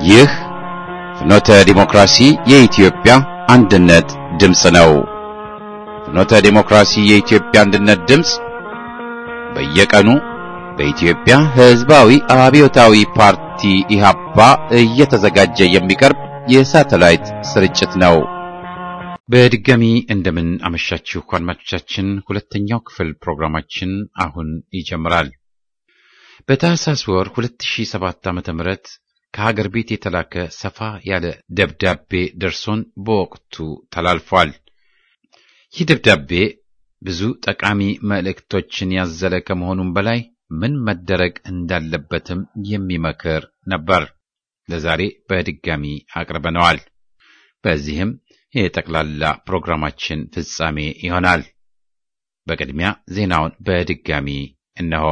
ይህ ፍኖተ ዲሞክራሲ የኢትዮጵያ አንድነት ድምፅ ነው። ፍኖተ ዲሞክራሲ የኢትዮጵያ አንድነት ድምፅ በየቀኑ በኢትዮጵያ ሕዝባዊ አብዮታዊ ፓርቲ ኢህአፓ እየተዘጋጀ የሚቀርብ የሳተላይት ስርጭት ነው። በድጋሚ እንደምን አመሻችሁ አድማጮቻችን። ሁለተኛው ክፍል ፕሮግራማችን አሁን ይጀምራል። በታህሳስ ወር 2007 ዓ.ም ከሀገር ቤት የተላከ ሰፋ ያለ ደብዳቤ ደርሶን በወቅቱ ተላልፏል። ይህ ደብዳቤ ብዙ ጠቃሚ መልእክቶችን ያዘለ ከመሆኑም በላይ ምን መደረግ እንዳለበትም የሚመክር ነበር። ለዛሬ በድጋሚ አቅርበነዋል። በዚህም የጠቅላላ ፕሮግራማችን ፍጻሜ ይሆናል። በቅድሚያ ዜናውን በድጋሚ እነሆ።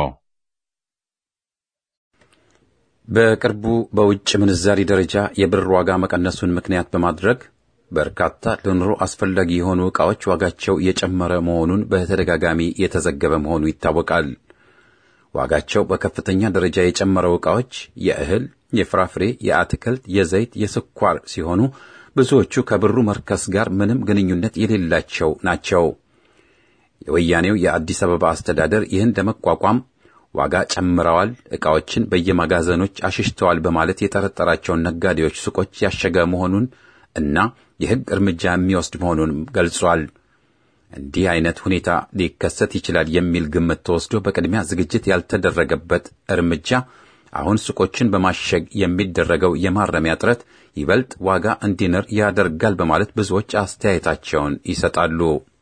በቅርቡ በውጭ ምንዛሪ ደረጃ የብር ዋጋ መቀነሱን ምክንያት በማድረግ በርካታ ለኑሮ አስፈላጊ የሆኑ ዕቃዎች ዋጋቸው የጨመረ መሆኑን በተደጋጋሚ የተዘገበ መሆኑ ይታወቃል። ዋጋቸው በከፍተኛ ደረጃ የጨመረው ዕቃዎች የእህል፣ የፍራፍሬ፣ የአትክልት፣ የዘይት፣ የስኳር ሲሆኑ ብዙዎቹ ከብሩ መርከስ ጋር ምንም ግንኙነት የሌላቸው ናቸው። የወያኔው የአዲስ አበባ አስተዳደር ይህን ለመቋቋም ዋጋ ጨምረዋል፣ ዕቃዎችን በየመጋዘኖች አሽሽተዋል በማለት የጠረጠራቸውን ነጋዴዎች ሱቆች ያሸገ መሆኑን እና የሕግ እርምጃ የሚወስድ መሆኑንም ገልጿል። እንዲህ አይነት ሁኔታ ሊከሰት ይችላል የሚል ግምት ተወስዶ በቅድሚያ ዝግጅት ያልተደረገበት እርምጃ አሁን ሱቆችን በማሸግ የሚደረገው የማረሚያ ጥረት ይበልጥ ዋጋ እንዲንር ያደርጋል በማለት ብዙዎች አስተያየታቸውን ይሰጣሉ።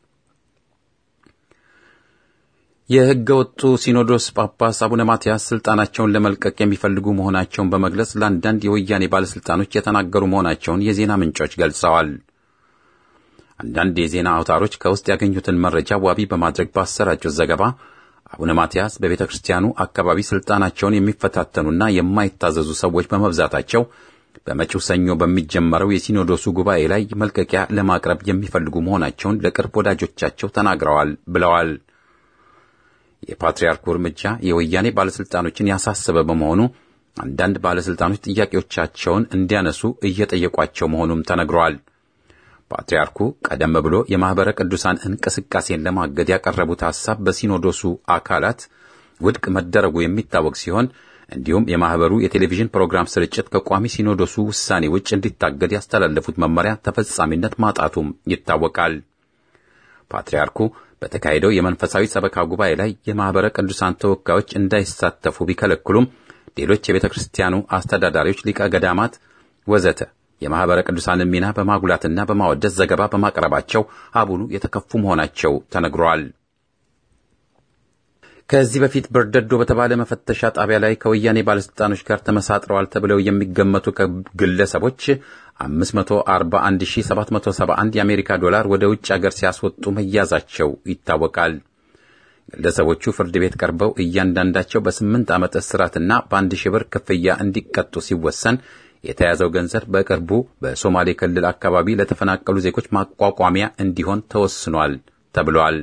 የሕገ ወጡ ሲኖዶስ ጳጳስ አቡነ ማትያስ ስልጣናቸውን ለመልቀቅ የሚፈልጉ መሆናቸውን በመግለጽ ለአንዳንድ የወያኔ ባለሥልጣኖች የተናገሩ መሆናቸውን የዜና ምንጮች ገልጸዋል። አንዳንድ የዜና አውታሮች ከውስጥ ያገኙትን መረጃ ዋቢ በማድረግ ባሰራጩት ዘገባ አቡነ ማትያስ በቤተ ክርስቲያኑ አካባቢ ስልጣናቸውን የሚፈታተኑና የማይታዘዙ ሰዎች በመብዛታቸው በመጪው ሰኞ በሚጀመረው የሲኖዶሱ ጉባኤ ላይ መልቀቂያ ለማቅረብ የሚፈልጉ መሆናቸውን ለቅርብ ወዳጆቻቸው ተናግረዋል ብለዋል። የፓትርያርኩ እርምጃ የወያኔ ባለሥልጣኖችን ያሳሰበ በመሆኑ አንዳንድ ባለሥልጣኖች ጥያቄዎቻቸውን እንዲያነሱ እየጠየቋቸው መሆኑም ተነግረዋል። ፓትርያርኩ ቀደም ብሎ የማኅበረ ቅዱሳን እንቅስቃሴን ለማገድ ያቀረቡት ሐሳብ በሲኖዶሱ አካላት ውድቅ መደረጉ የሚታወቅ ሲሆን እንዲሁም የማኅበሩ የቴሌቪዥን ፕሮግራም ስርጭት ከቋሚ ሲኖዶሱ ውሳኔ ውጭ እንዲታገድ ያስተላለፉት መመሪያ ተፈጻሚነት ማጣቱም ይታወቃል። ፓትርያርኩ በተካሄደው የመንፈሳዊ ሰበካ ጉባኤ ላይ የማኅበረ ቅዱሳን ተወካዮች እንዳይሳተፉ ቢከለክሉም ሌሎች የቤተ ክርስቲያኑ አስተዳዳሪዎች፣ ሊቀ ገዳማት ወዘተ የማኅበረ ቅዱሳንን ሚና በማጉላትና በማወደስ ዘገባ በማቅረባቸው አቡኑ የተከፉ መሆናቸው ተነግሯል። ከዚህ በፊት በርደዶ በተባለ መፈተሻ ጣቢያ ላይ ከወያኔ ባለሥልጣኖች ጋር ተመሳጥረዋል ተብለው የሚገመቱ ግለሰቦች 541771 የአሜሪካ ዶላር ወደ ውጭ አገር ሲያስወጡ መያዛቸው ይታወቃል። ግለሰቦቹ ፍርድ ቤት ቀርበው እያንዳንዳቸው በስምንት ዓመት እስራትና በአንድ ሺህ ብር ክፍያ እንዲቀጡ ሲወሰን የተያዘው ገንዘብ በቅርቡ በሶማሌ ክልል አካባቢ ለተፈናቀሉ ዜጎች ማቋቋሚያ እንዲሆን ተወስኗል ተብሏል።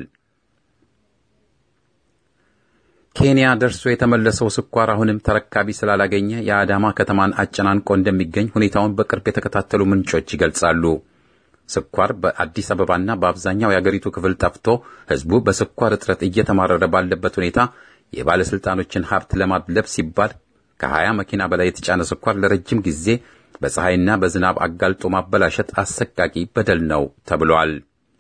ኬንያ ደርሶ የተመለሰው ስኳር አሁንም ተረካቢ ስላላገኘ የአዳማ ከተማን አጨናንቆ እንደሚገኝ ሁኔታውን በቅርብ የተከታተሉ ምንጮች ይገልጻሉ። ስኳር በአዲስ አበባና በአብዛኛው የአገሪቱ ክፍል ጠፍቶ ሕዝቡ በስኳር እጥረት እየተማረረ ባለበት ሁኔታ የባለሥልጣኖችን ሀብት ለማድለብ ሲባል ከሀያ መኪና በላይ የተጫነ ስኳር ለረጅም ጊዜ በፀሐይና በዝናብ አጋልጦ ማበላሸት አሰቃቂ በደል ነው ተብሏል።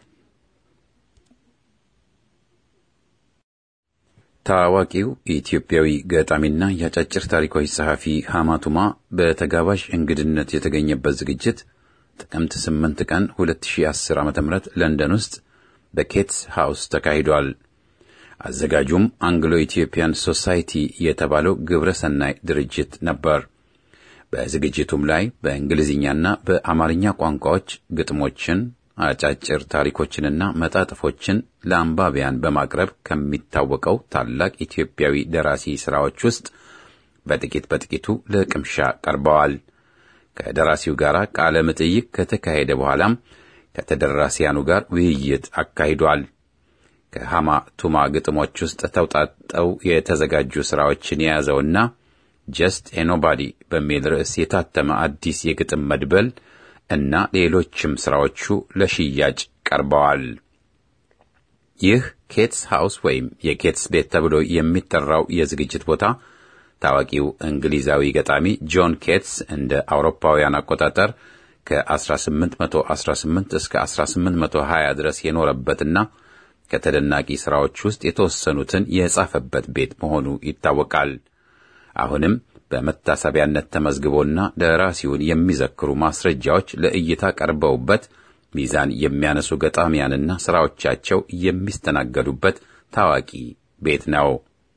ታዋቂው ኢትዮጵያዊ ገጣሚና የአጫጭር ታሪኮች ጸሐፊ ሐማቱማ በተጋባዥ እንግድነት የተገኘበት ዝግጅት ጥቅምት 8 ቀን 2010 ዓ.ም ለንደን ውስጥ በኬትስ ሃውስ ተካሂዷል። አዘጋጁም አንግሎ ኢትዮጵያን ሶሳይቲ የተባለው ግብረ ሰናይ ድርጅት ነበር። በዝግጅቱም ላይ በእንግሊዝኛና በአማርኛ ቋንቋዎች ግጥሞችን፣ አጫጭር ታሪኮችንና መጣጥፎችን ለአንባቢያን በማቅረብ ከሚታወቀው ታላቅ ኢትዮጵያዊ ደራሲ ሥራዎች ውስጥ በጥቂት በጥቂቱ ለቅምሻ ቀርበዋል። ከደራሲው ጋር ቃለ መጠይቅ ከተካሄደ በኋላም ከተደራሲያኑ ጋር ውይይት አካሂዷል። ከሃማ ቱማ ግጥሞች ውስጥ ተውጣጠው የተዘጋጁ ሥራዎችን የያዘውና ጀስት ኤኖባዲ በሚል ርዕስ የታተመ አዲስ የግጥም መድበል እና ሌሎችም ሥራዎቹ ለሽያጭ ቀርበዋል። ይህ ኬትስ ሃውስ ወይም የኬትስ ቤት ተብሎ የሚጠራው የዝግጅት ቦታ ታዋቂው እንግሊዛዊ ገጣሚ ጆን ኬትስ እንደ አውሮፓውያን አቆጣጠር ከ1818 እስከ 1820 ድረስ የኖረበትና ከተደናቂ ሥራዎች ውስጥ የተወሰኑትን የጻፈበት ቤት መሆኑ ይታወቃል። አሁንም በመታሰቢያነት ተመዝግቦና ደራሲውን የሚዘክሩ ማስረጃዎች ለእይታ ቀርበውበት ሚዛን የሚያነሱ ገጣሚያንና ሥራዎቻቸው የሚስተናገዱበት ታዋቂ ቤት ነው።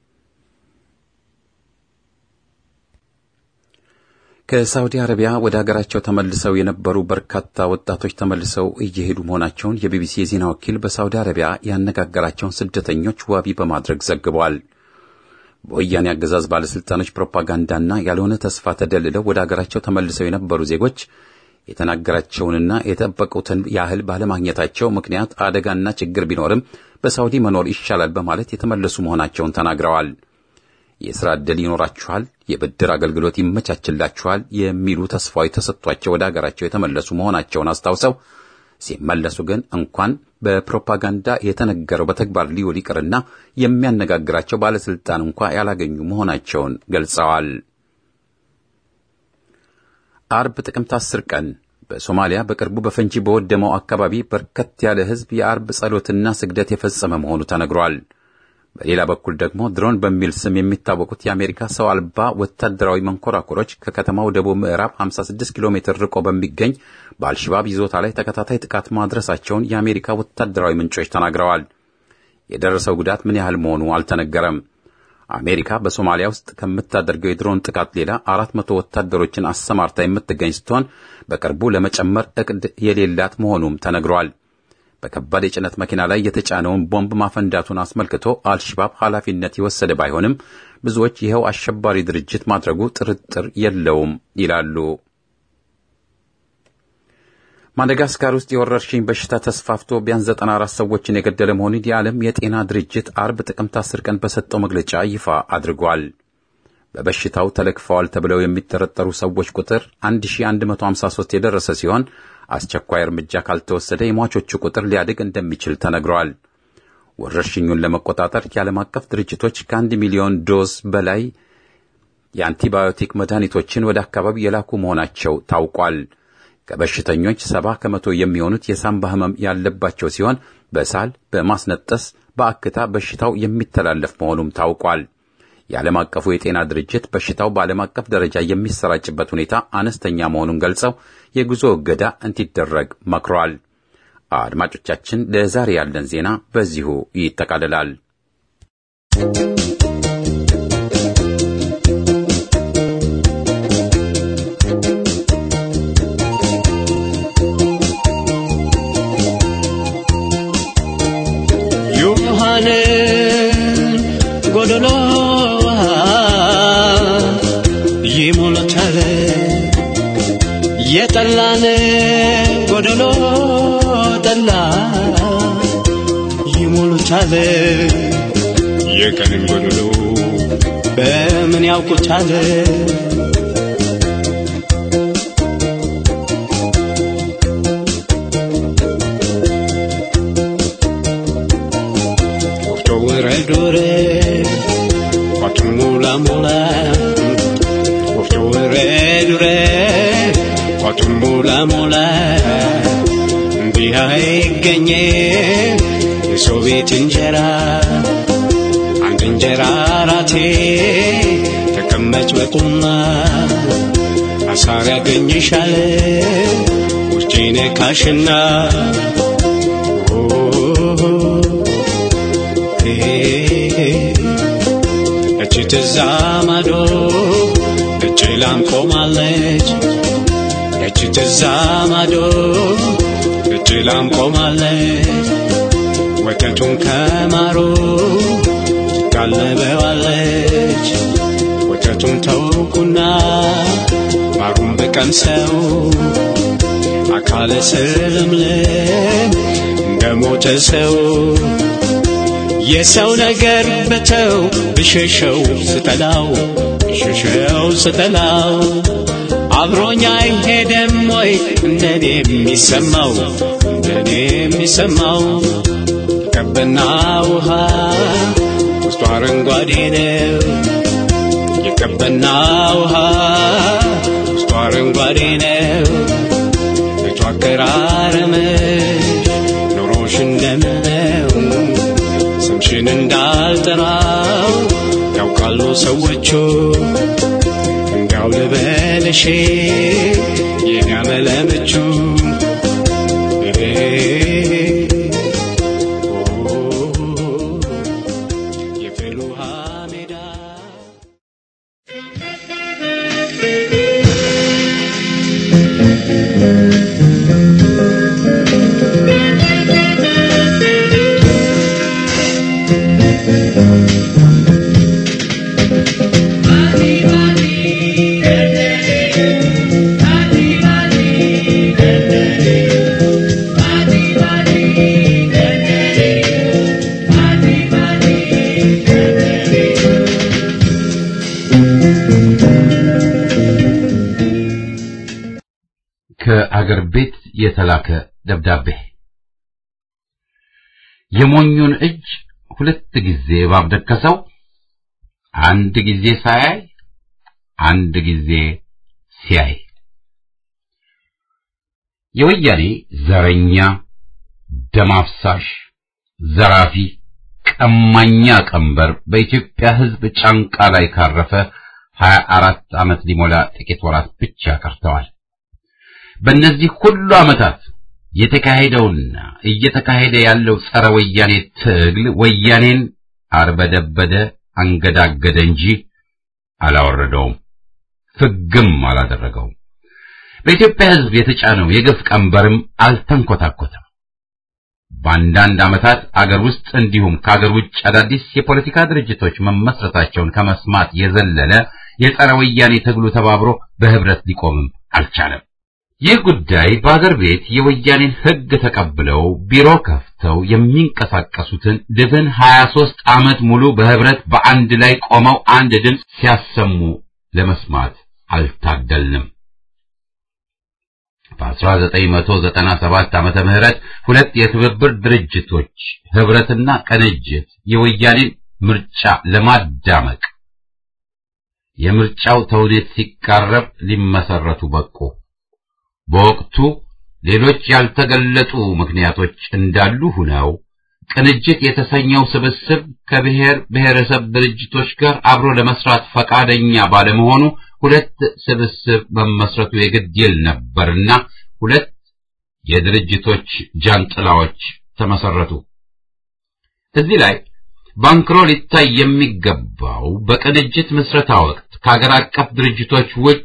ከሳውዲ አረቢያ ወደ አገራቸው ተመልሰው የነበሩ በርካታ ወጣቶች ተመልሰው እየሄዱ መሆናቸውን የቢቢሲ የዜና ወኪል በሳውዲ አረቢያ ያነጋገራቸውን ስደተኞች ዋቢ በማድረግ ዘግቧል። በወያኔ አገዛዝ ባለሥልጣኖች ፕሮፓጋንዳና ያልሆነ ተስፋ ተደልለው ወደ አገራቸው ተመልሰው የነበሩ ዜጎች የተናገራቸውንና የጠበቁትን ያህል ባለማግኘታቸው ምክንያት አደጋና ችግር ቢኖርም በሳውዲ መኖር ይሻላል በማለት የተመለሱ መሆናቸውን ተናግረዋል። የሥራ ዕድል ይኖራችኋል፣ የብድር አገልግሎት ይመቻችላችኋል የሚሉ ተስፋዎች ተሰጥቷቸው ወደ አገራቸው የተመለሱ መሆናቸውን አስታውሰው ሲመለሱ ግን እንኳን በፕሮፓጋንዳ የተነገረው በተግባር ሊውል ይቅርና የሚያነጋግራቸው ባለሥልጣን እንኳ ያላገኙ መሆናቸውን ገልጸዋል። አርብ ጥቅምት አስር ቀን በሶማሊያ በቅርቡ በፈንጂ በወደመው አካባቢ በርከት ያለ ሕዝብ የአርብ ጸሎትና ስግደት የፈጸመ መሆኑ ተነግሯል። በሌላ በኩል ደግሞ ድሮን በሚል ስም የሚታወቁት የአሜሪካ ሰው አልባ ወታደራዊ መንኮራኩሮች ከከተማው ደቡብ ምዕራብ 56 ኪሎ ሜትር ርቆ በሚገኝ በአልሽባብ ይዞታ ላይ ተከታታይ ጥቃት ማድረሳቸውን የአሜሪካ ወታደራዊ ምንጮች ተናግረዋል። የደረሰው ጉዳት ምን ያህል መሆኑ አልተነገረም። አሜሪካ በሶማሊያ ውስጥ ከምታደርገው የድሮን ጥቃት ሌላ አራት መቶ ወታደሮችን አሰማርታ የምትገኝ ስትሆን በቅርቡ ለመጨመር እቅድ የሌላት መሆኑም ተነግሯል። በከባድ የጭነት መኪና ላይ የተጫነውን ቦምብ ማፈንዳቱን አስመልክቶ አልሽባብ ኃላፊነት የወሰደ ባይሆንም ብዙዎች ይኸው አሸባሪ ድርጅት ማድረጉ ጥርጥር የለውም ይላሉ። ማደጋስካር ውስጥ የወረርሽኝ በሽታ ተስፋፍቶ ቢያንስ 94 ሰዎችን የገደለ መሆኑን የዓለም የጤና ድርጅት አርብ ጥቅምት 10 ቀን በሰጠው መግለጫ ይፋ አድርጓል። በበሽታው ተለክፈዋል ተብለው የሚጠረጠሩ ሰዎች ቁጥር 1153 የደረሰ ሲሆን አስቸኳይ እርምጃ ካልተወሰደ የሟቾቹ ቁጥር ሊያድግ እንደሚችል ተነግሯል። ወረርሽኙን ለመቆጣጠር የዓለም አቀፍ ድርጅቶች ከአንድ ሚሊዮን ዶዝ በላይ የአንቲባዮቲክ መድኃኒቶችን ወደ አካባቢ የላኩ መሆናቸው ታውቋል። ከበሽተኞች ሰባ ከመቶ የሚሆኑት የሳምባ ሕመም ያለባቸው ሲሆን በሳል፣ በማስነጠስ፣ በአክታ በሽታው የሚተላለፍ መሆኑም ታውቋል። የዓለም አቀፉ የጤና ድርጅት በሽታው በዓለም አቀፍ ደረጃ የሚሰራጭበት ሁኔታ አነስተኛ መሆኑን ገልጸው የጉዞ እገዳ እንዲደረግ መክሯል። አድማጮቻችን፣ ለዛሬ ያለን ዜና በዚሁ ይጠቃልላል። ዮሐንን ጎደሎ ይሞላታል የጠላን ጎደሎ ጠላ ይሞሉታል የቀንን ጎደሎ በምን ያውቁታል ወፍጮ ውረድ ውረድ ቋቱን ሙላ ሙላ ወፍጮ ውረድ ውረድ ቋቱን ሙላ ሙላ እንዲህ አይገኘ የሰው ቤት እንጀራ አንድ እንጀራ አራቴ ተቀመጭ በቁና አሳር ያገኝሻል ውርቼ ነካሽና እች ትዛ ማዶ እች ላም ቆማለች እች ትዛ ማዶ እች ላም ቆማለች ወተቱን ከማሩ ታለበዋለች ወተቱን ተውኩና ማሩን በቀምሰው አካለ ስልምልም እንደ ሞተ ሰው የሰው ነገር በተው ብሸሸው ስጠላው ሸሸው ስጠላው አብሮኝ አይሄድም ወይ እንደኔ የሚሰማው እንደኔ የሚሰማው የቀበና ውሃ ውስጡ አረንጓዴ ነው የቀበና ውሃ ውስጡ አረንጓዴ ነው ቤቱ አቀራረምሽ ኑሮሽ እንደምነው ስምሽን እንዳልጠራው ያውቃሉ ሰዎቹ እንዲያው ልበልሽ የኔ አመለምቹ የፍልውሃ ሜዳ ከአገር ቤት የተላከ ደብዳቤ የሞኙን እጅ ሁለት ጊዜ እባብ ደከሰው፣ አንድ ጊዜ ሳያይ አንድ ጊዜ ሲያይ። የወያኔ ዘረኛ፣ ደም አፍሳሽ፣ ዘራፊ፣ ቀማኛ ቀንበር በኢትዮጵያ ሕዝብ ጫንቃ ላይ ካረፈ ሀያ አራት ዓመት ሊሞላ ጥቂት ወራት ብቻ ቀርተዋል። በእነዚህ ሁሉ ዓመታት የተካሄደውና እየተካሄደ ያለው ጸረ ወያኔ ትግል ወያኔን አርበደበደ፣ አንገዳገደ እንጂ አላወረደውም፣ ፍግም አላደረገውም። በኢትዮጵያ ሕዝብ የተጫነው የግፍ ቀንበርም አልተንኮታኮተም። በአንዳንድ ዓመታት አገር ውስጥ እንዲሁም ከአገር ውጭ አዳዲስ የፖለቲካ ድርጅቶች መመስረታቸውን ከመስማት የዘለለ የጸረ ወያኔ ትግሉ ተባብሮ በህብረት ሊቆምም አልቻለም። ይህ ጉዳይ በአገር ቤት የወያኔን ሕግ ተቀብለው ቢሮ ከፍተው የሚንቀሳቀሱትን ድፍን 23 ዓመት ሙሉ በህብረት በአንድ ላይ ቆመው አንድ ድምፅ ሲያሰሙ ለመስማት አልታደልንም። በ1997 ዓመተ ምህረት ሁለት የትብብር ድርጅቶች ህብረትና ቅንጅት የወያኔን ምርጫ ለማዳመቅ የምርጫው ተውኔት ሲቃረብ ሊመሰረቱ በቁ። በወቅቱ ሌሎች ያልተገለጡ ምክንያቶች እንዳሉ ሁነው ቅንጅት የተሰኘው ስብስብ ከብሔር ብሔረሰብ ድርጅቶች ጋር አብሮ ለመስራት ፈቃደኛ ባለመሆኑ ሁለት ስብስብ መመስረቱ የግድ ይል ነበርና ሁለት የድርጅቶች ጃንጥላዎች ተመሰረቱ። እዚህ ላይ ባንክሮ ሊታይ የሚገባው በቅንጅት ምስረታ ወቅት ከሀገር አቀፍ ድርጅቶች ውጭ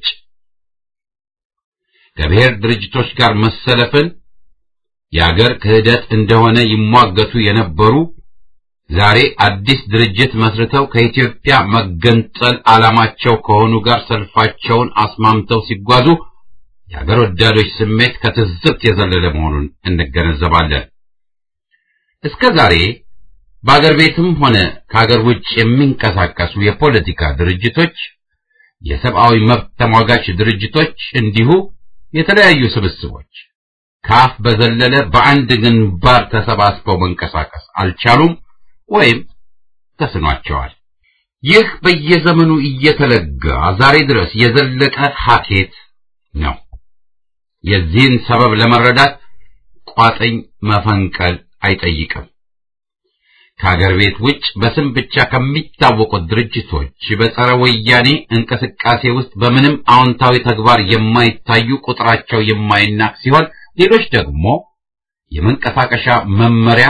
ከብሔር ድርጅቶች ጋር መሰለፍን የአገር ክህደት እንደሆነ ይሟገቱ የነበሩ ዛሬ አዲስ ድርጅት መስርተው ከኢትዮጵያ መገንጠል ዓላማቸው ከሆኑ ጋር ሰልፋቸውን አስማምተው ሲጓዙ የአገር ወዳዶች ስሜት ከትዝብት የዘለለ መሆኑን እንገነዘባለን። እስከ ዛሬ በአገር ቤትም ሆነ ከአገር ውጭ የሚንቀሳቀሱ የፖለቲካ ድርጅቶች፣ የሰብአዊ መብት ተሟጋች ድርጅቶች እንዲሁ የተለያዩ ስብስቦች ከአፍ በዘለለ በአንድ ግንባር ተሰባስበው መንቀሳቀስ አልቻሉም ወይም ተስኗቸዋል። ይህ በየዘመኑ እየተለጋ ዛሬ ድረስ የዘለቀ ሀኬት ነው። የዚህን ሰበብ ለመረዳት ቋጥኝ መፈንቀል አይጠይቅም። ከአገር ቤት ውጭ በስም ብቻ ከሚታወቁት ድርጅቶች በጸረ ወያኔ እንቅስቃሴ ውስጥ በምንም አዎንታዊ ተግባር የማይታዩ ቁጥራቸው የማይናቅ ሲሆን ሌሎች ደግሞ የመንቀሳቀሻ መመሪያ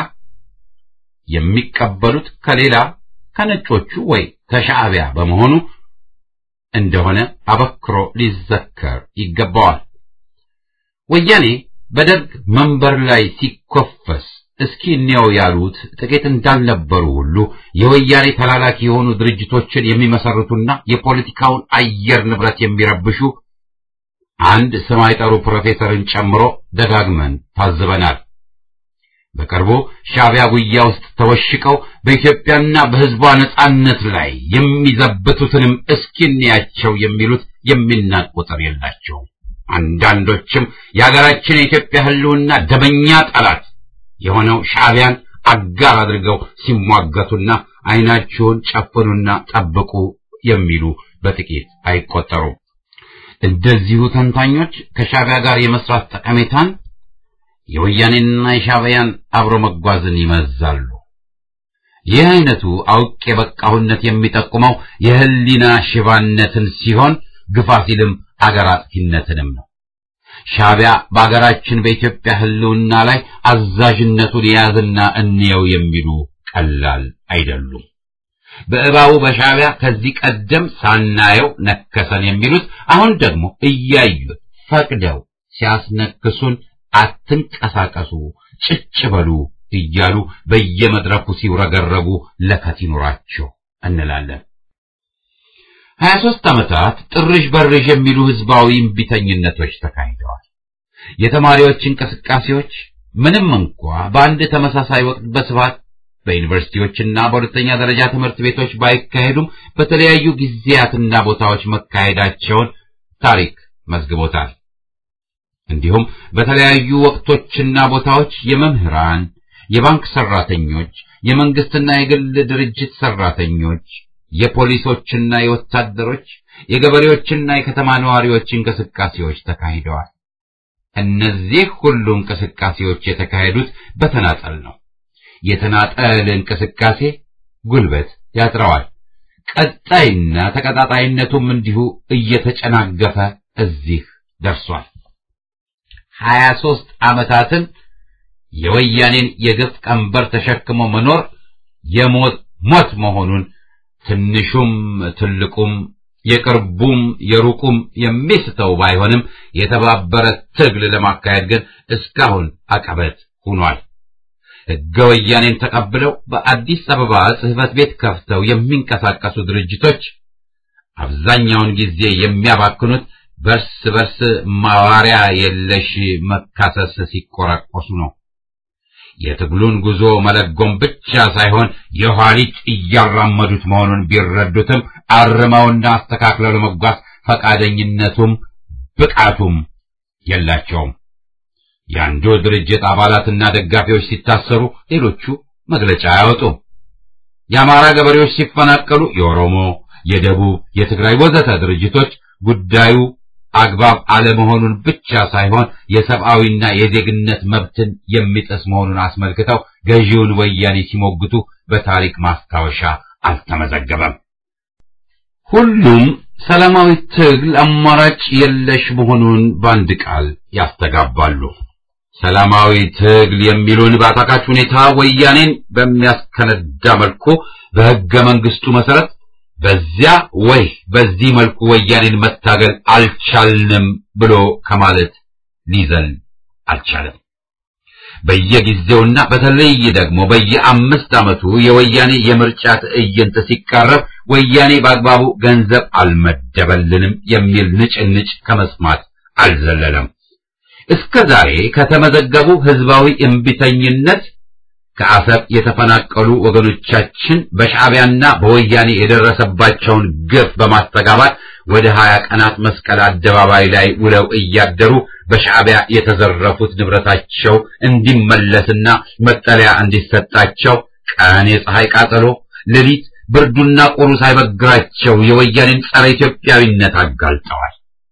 የሚቀበሉት ከሌላ ከነጮቹ ወይ ከሻዕቢያ በመሆኑ እንደሆነ አበክሮ ሊዘከር ይገባዋል። ወያኔ በደርግ መንበር ላይ ሲኮፈስ እስኪ እንየው ያሉት ጥቂት እንዳልነበሩ ሁሉ የወያኔ ተላላኪ የሆኑ ድርጅቶችን የሚመሰርቱና የፖለቲካውን አየር ንብረት የሚረብሹ አንድ ስም አይጠሩ ፕሮፌሰርን ጨምሮ ደጋግመን ታዝበናል። በቅርቡ ሻዕቢያ ጉያ ውስጥ ተወሽቀው በኢትዮጵያና በሕዝቧ ነጻነት ላይ የሚዘብቱትንም እስኪንያቸው የሚሉት የሚናቅ ቁጥር የላቸውም። አንዳንዶችም የሀገራችን የኢትዮጵያ ሕልውና ደመኛ ጠላት የሆነው ሻዕቢያን አጋር አድርገው ሲሟገቱና ዓይናችሁን ጨፍኑና ጠብቁ የሚሉ በጥቂት አይቆጠሩም። እንደዚሁ ተንታኞች ከሻዕቢያ ጋር የመስራት ጠቀሜታን የወያኔንና የሻዕቢያን አብሮ መጓዝን ይመዛሉ። ይህ አይነቱ አውቅ የበቃሁነት የሚጠቁመው የህሊና ሽባነትን ሲሆን ግፋ ሲልም አገር አጥፊነትንም ነው። ሻዕቢያ በአገራችን በኢትዮጵያ ህልውና ላይ አዛዥነቱን የያዝና እንየው የሚሉ ቀላል አይደሉም። በእባቡ በሻዕቢያ ከዚህ ቀደም ሳናየው ነከሰን የሚሉት አሁን ደግሞ እያዩት ፈቅደው ሲያስነክሱን አትንቀሳቀሱ፣ ጭጭ በሉ እያሉ በየመድረኩ ሲውረገረጉ ለከት ይኑራቸው እንላለን። ሀያ ሦስት ዓመታት ጥርዥ በርዥ የሚሉ ህዝባዊ እምቢተኝነቶች ተካሂደዋል። የተማሪዎች እንቅስቃሴዎች ምንም እንኳ በአንድ ተመሳሳይ ወቅት በስፋት በዩኒቨርሲቲዎችና በሁለተኛ ደረጃ ትምህርት ቤቶች ባይካሄዱም በተለያዩ ጊዜያትና ቦታዎች መካሄዳቸውን ታሪክ መዝግቦታል። እንዲሁም በተለያዩ ወቅቶችና ቦታዎች የመምህራን፣ የባንክ ሰራተኞች፣ የመንግስትና የግል ድርጅት ሰራተኞች፣ የፖሊሶችና የወታደሮች፣ የገበሬዎችና የከተማ ነዋሪዎች እንቅስቃሴዎች ተካሂደዋል። እነዚህ ሁሉ እንቅስቃሴዎች የተካሄዱት በተናጠል ነው። የተናጠል እንቅስቃሴ ጉልበት ያጥረዋል። ቀጣይና ተቀጣጣይነቱም እንዲሁ እየተጨናገፈ እዚህ ደርሷል። ሀያ ሦስት ዓመታትን የወያኔን የግፍ ቀንበር ተሸክሞ መኖር የሞት ሞት መሆኑን ትንሹም ትልቁም የቅርቡም የሩቁም የሚስተው ባይሆንም የተባበረ ትግል ለማካሄድ ግን እስካሁን አቀበት ሆኗል። ሕገ ወያኔን ተቀብለው በአዲስ አበባ ጽሕፈት ቤት ከፍተው የሚንቀሳቀሱ ድርጅቶች አብዛኛውን ጊዜ የሚያባክኑት በርስ በርስ ማዋሪያ የለሽ መካሰስ ሲቆራቆሱ ነው። የትግሉን ጉዞ መለጎም ብቻ ሳይሆን የኋሊት እያራመዱት መሆኑን ቢረዱትም አርመውና አስተካክለው ለመጓዝ ፈቃደኝነቱም ብቃቱም የላቸውም። የአንዱ ድርጅት አባላትና ደጋፊዎች ሲታሰሩ ሌሎቹ መግለጫ አያወጡም። የአማራ ገበሬዎች ሲፈናቀሉ የኦሮሞ፣ የደቡብ፣ የትግራይ ወዘተ ድርጅቶች ጉዳዩ አግባብ አለመሆኑን ብቻ ሳይሆን የሰብአዊና የዜግነት መብትን የሚጥስ መሆኑን አስመልክተው ገዢውን ወያኔ ሲሞግቱ በታሪክ ማስታወሻ አልተመዘገበም። ሁሉም ሰላማዊ ትግል አማራጭ የለሽ መሆኑን በአንድ ቃል ያስተጋባሉ። ሰላማዊ ትግል የሚሉን በአታካች ሁኔታ ወያኔን በሚያስከነዳ መልኩ በሕገ መንግስቱ መሰረት በዚያ ወይ በዚህ መልኩ ወያኔን መታገል አልቻልንም ብሎ ከማለት ሊዘል አልቻለም። በየጊዜውና በተለይ ደግሞ በየአምስት ዓመቱ የወያኔ የምርጫ ትዕይንት ሲቃረብ ወያኔ በአግባቡ ገንዘብ አልመደበልንም የሚል ንጭንጭ ከመስማት አልዘለለም። እስከ ዛሬ ከተመዘገቡ ህዝባዊ እምቢተኝነት ከአሰብ የተፈናቀሉ ወገኖቻችን በሻዕቢያና በወያኔ የደረሰባቸውን ግፍ በማስተጋባት ወደ ሀያ ቀናት መስቀል አደባባይ ላይ ውለው እያደሩ በሻዕቢያ የተዘረፉት ንብረታቸው እንዲመለስና መጠለያ እንዲሰጣቸው ቀን የፀሐይ ቃጠሎ፣ ሌሊት ብርዱና ቁሩ ሳይበግራቸው የወያኔን ጸረ ኢትዮጵያዊነት አጋልጠዋል።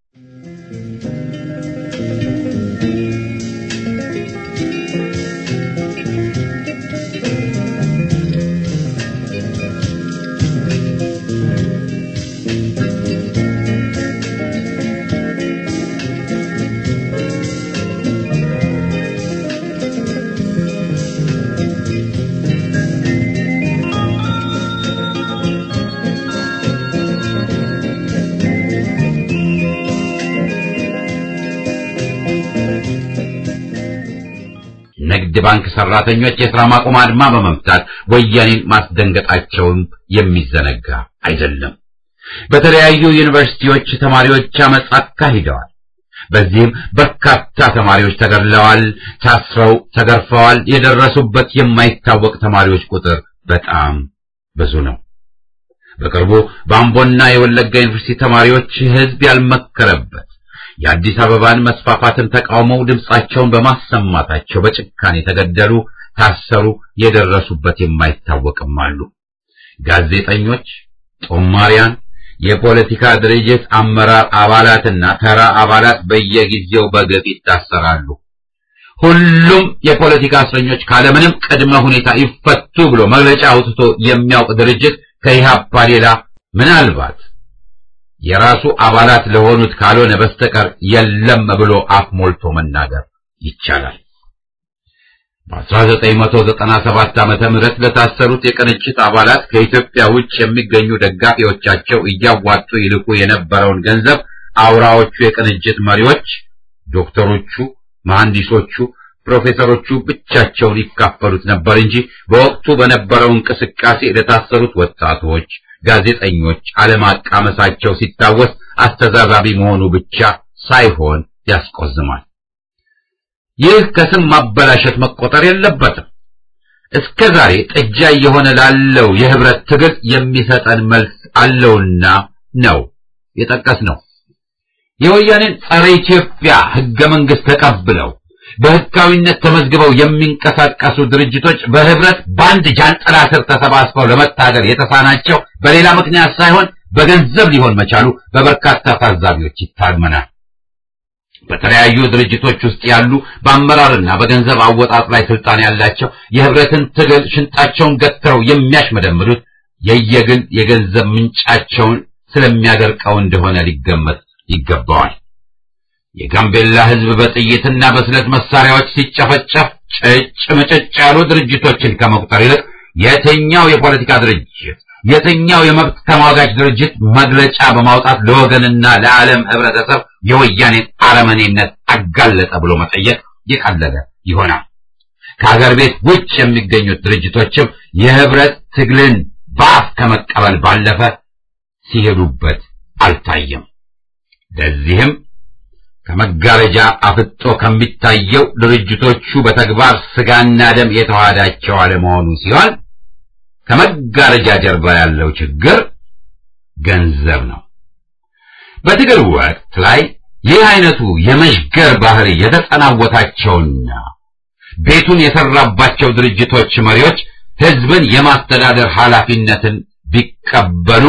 ንግድ ባንክ ሰራተኞች የሥራ ማቆም አድማ በመምታት ወያኔን ማስደንገጣቸውን የሚዘነጋ አይደለም። በተለያዩ ዩኒቨርሲቲዎች ተማሪዎች አመጽ አካሂደዋል። በዚህም በርካታ ተማሪዎች ተገድለዋል፣ ታስረው ተገርፈዋል። የደረሱበት የማይታወቅ ተማሪዎች ቁጥር በጣም ብዙ ነው። በቅርቡ በአምቦና የወለጋ ዩኒቨርሲቲ ተማሪዎች ሕዝብ ያልመከረበት የአዲስ አበባን መስፋፋትን ተቃውመው ድምጻቸውን በማሰማታቸው በጭካኔ ተገደሉ፣ ታሰሩ። የደረሱበት የማይታወቅም አሉ። ጋዜጠኞች፣ ጦማሪያን፣ የፖለቲካ ድርጅት አመራር አባላትና ተራ አባላት በየጊዜው በግፍ ይታሰራሉ። ሁሉም የፖለቲካ እስረኞች ካለምንም ቅድመ ሁኔታ ይፈቱ ብሎ መግለጫ አውጥቶ የሚያውቅ ድርጅት ከኢህአፓ ሌላ ምናልባት የራሱ አባላት ለሆኑት ካልሆነ በስተቀር የለም ብሎ አፍ ሞልቶ መናገር ይቻላል። በ1997 ዓመተ ምህረት ለታሰሩት የቅንጅት አባላት ከኢትዮጵያ ውጭ የሚገኙ ደጋፊዎቻቸው እያዋጡ ይልኩ የነበረውን ገንዘብ አውራዎቹ የቅንጅት መሪዎች ዶክተሮቹ፣ መሐንዲሶቹ፣ ፕሮፌሰሮቹ ብቻቸውን ይካፈሉት ነበር እንጂ በወቅቱ በነበረው እንቅስቃሴ ለታሰሩት ወጣቶች፣ ጋዜጠኞች አለማቃመሳቸው ሲታወስ አስተዛዛቢ መሆኑ ብቻ ሳይሆን ያስቆዝማል። ይህ ከስም ማበላሸት መቆጠር የለበትም። እስከ ዛሬ ጥጃ እየሆነ ላለው የህብረት ትግል የሚሰጠን መልስ አለውና ነው የጠቀስ ነው። የወያኔን ጸረ ኢትዮጵያ ህገ መንግስት ተቀብለው በህጋዊነት ተመዝግበው የሚንቀሳቀሱ ድርጅቶች በህብረት በአንድ ጃንጥላ ስር ተሰባስበው ለመታገል የተሳናቸው በሌላ ምክንያት ሳይሆን በገንዘብ ሊሆን መቻሉ በበርካታ ታዛቢዎች ይታመናል። በተለያዩ ድርጅቶች ውስጥ ያሉ በአመራርና በገንዘብ አወጣጥ ላይ ስልጣን ያላቸው የህብረትን ትግል ሽንጣቸውን ገትረው የሚያሽመደምዱት የየግል የገንዘብ ምንጫቸውን ስለሚያደርቀው እንደሆነ ሊገመት ይገባዋል። የጋምቤላ ህዝብ በጥይትና በስለት መሳሪያዎች ሲጨፈጨፍ ጭጭ ምጭጭ ያሉ ድርጅቶችን ከመቁጠር ይልቅ የትኛው የፖለቲካ ድርጅት የትኛው የመብት ተሟጋች ድርጅት መግለጫ በማውጣት ለወገንና ለዓለም ህብረተሰብ የወያኔን አረመኔነት አጋለጠ ብሎ መጠየቅ የቀለለ ይሆናል። ከሀገር ቤት ውጭ የሚገኙት ድርጅቶችም የህብረት ትግልን በአፍ ከመቀበል ባለፈ ሲሄዱበት አልታየም። ለዚህም ከመጋረጃ አፍጦ ከሚታየው ድርጅቶቹ በተግባር ስጋና ደም የተዋሃዳቸው አለመሆኑ ሲሆን ከመጋረጃ ጀርባ ያለው ችግር ገንዘብ ነው። በትግል ወቅት ላይ ይህ አይነቱ የመሽገር ባህሪ የተጸናወታቸውና ቤቱን የሰራባቸው ድርጅቶች መሪዎች ህዝብን የማስተዳደር ኃላፊነትን ቢቀበሉ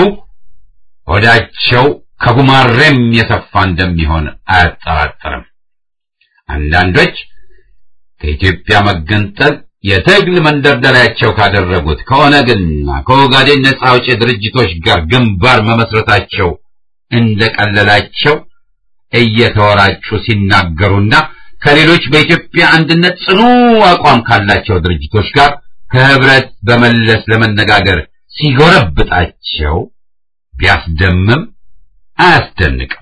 ሆዳቸው ከጉማሬም የሰፋ እንደሚሆን አያጠራጥርም። አንዳንዶች ከኢትዮጵያ መገንጠል የትግል መንደርደሪያቸው ካደረጉት ከኦነግና ከኦጋዴን ነጻ አውጪ ድርጅቶች ጋር ግንባር መመስረታቸው እንደቀለላቸው እየተወራጩ ሲናገሩና ከሌሎች በኢትዮጵያ አንድነት ጽኑ አቋም ካላቸው ድርጅቶች ጋር ከህብረት በመለስ ለመነጋገር ሲጎረብጣቸው ቢያስደምም አያስደንቅም።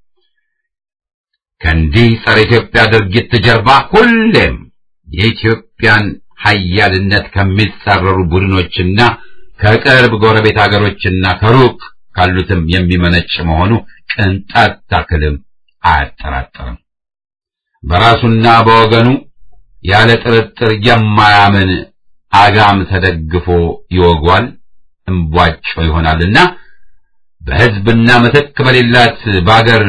ከእንዲህ ጸረ ኢትዮጵያ ድርጊት ጀርባ ሁሌም የኢትዮጵያን ሀያልነት ከሚጻረሩ ቡድኖችና ከቅርብ ጎረቤት ሀገሮችና ከሩቅ ካሉትም የሚመነጭ መሆኑ ቅንጣት ታክልም አያጠራጥርም። በራሱና በወገኑ ያለ ጥርጥር የማያምን አጋም ተደግፎ ይወጓል፣ እምቧጮ ይሆናልና በህዝብና ምትክ በሌላት በአገር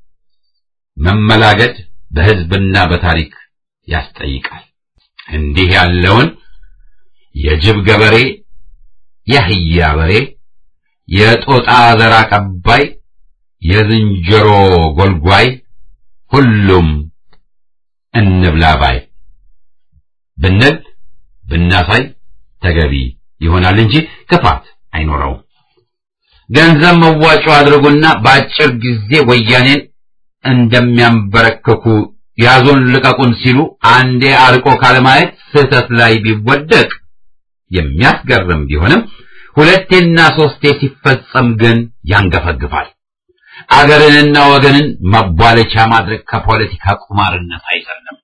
መመላገድ በህዝብና በታሪክ ያስጠይቃል። እንዲህ ያለውን የጅብ ገበሬ፣ የአህያ በሬ፣ የጦጣ ዘር አቀባይ፣ የዝንጀሮ ጎልጓይ ሁሉም እንብላ ባይ ብንል ብናሳይ ተገቢ ይሆናል እንጂ ክፋት አይኖረውም። ገንዘብ መዋጮ አድርጉና በአጭር ጊዜ ወያኔን እንደሚያንበረክኩ ያዙን ልቀቁን ሲሉ አንዴ አርቆ ካለማየት ስህተት ላይ ቢወደቅ የሚያስገርም ቢሆንም ሁለቴና ሶስቴ ሲፈጸም ግን ያንገፈግፋል። አገርንና ወገንን መቧለቻ ማድረግ ከፖለቲካ ቁማርነት አይዘልም።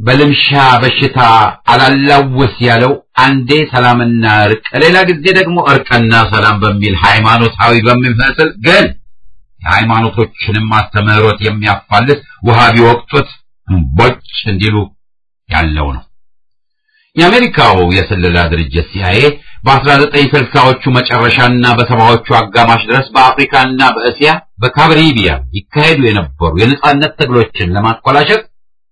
በልምሻ በሽታ አላላውስ ያለው አንዴ ሰላምና እርቅ፣ ሌላ ጊዜ ደግሞ እርቅና ሰላም በሚል ሃይማኖታዊ በሚመስል ግን የሃይማኖቶችንም አስተምህሮት የሚያፋልስ ውሃ ቢወቅጡት እምቦጭ እንዲሉ ያለው ነው። የአሜሪካው የስለላ ድርጅት ሲአይኤ በ1960ዎቹ መጨረሻና በሰባዎቹ አጋማሽ ድረስ በአፍሪካና በእስያ በካሪቢያን ይካሄዱ የነበሩ የነጻነት ትግሎችን ለማኮላሸት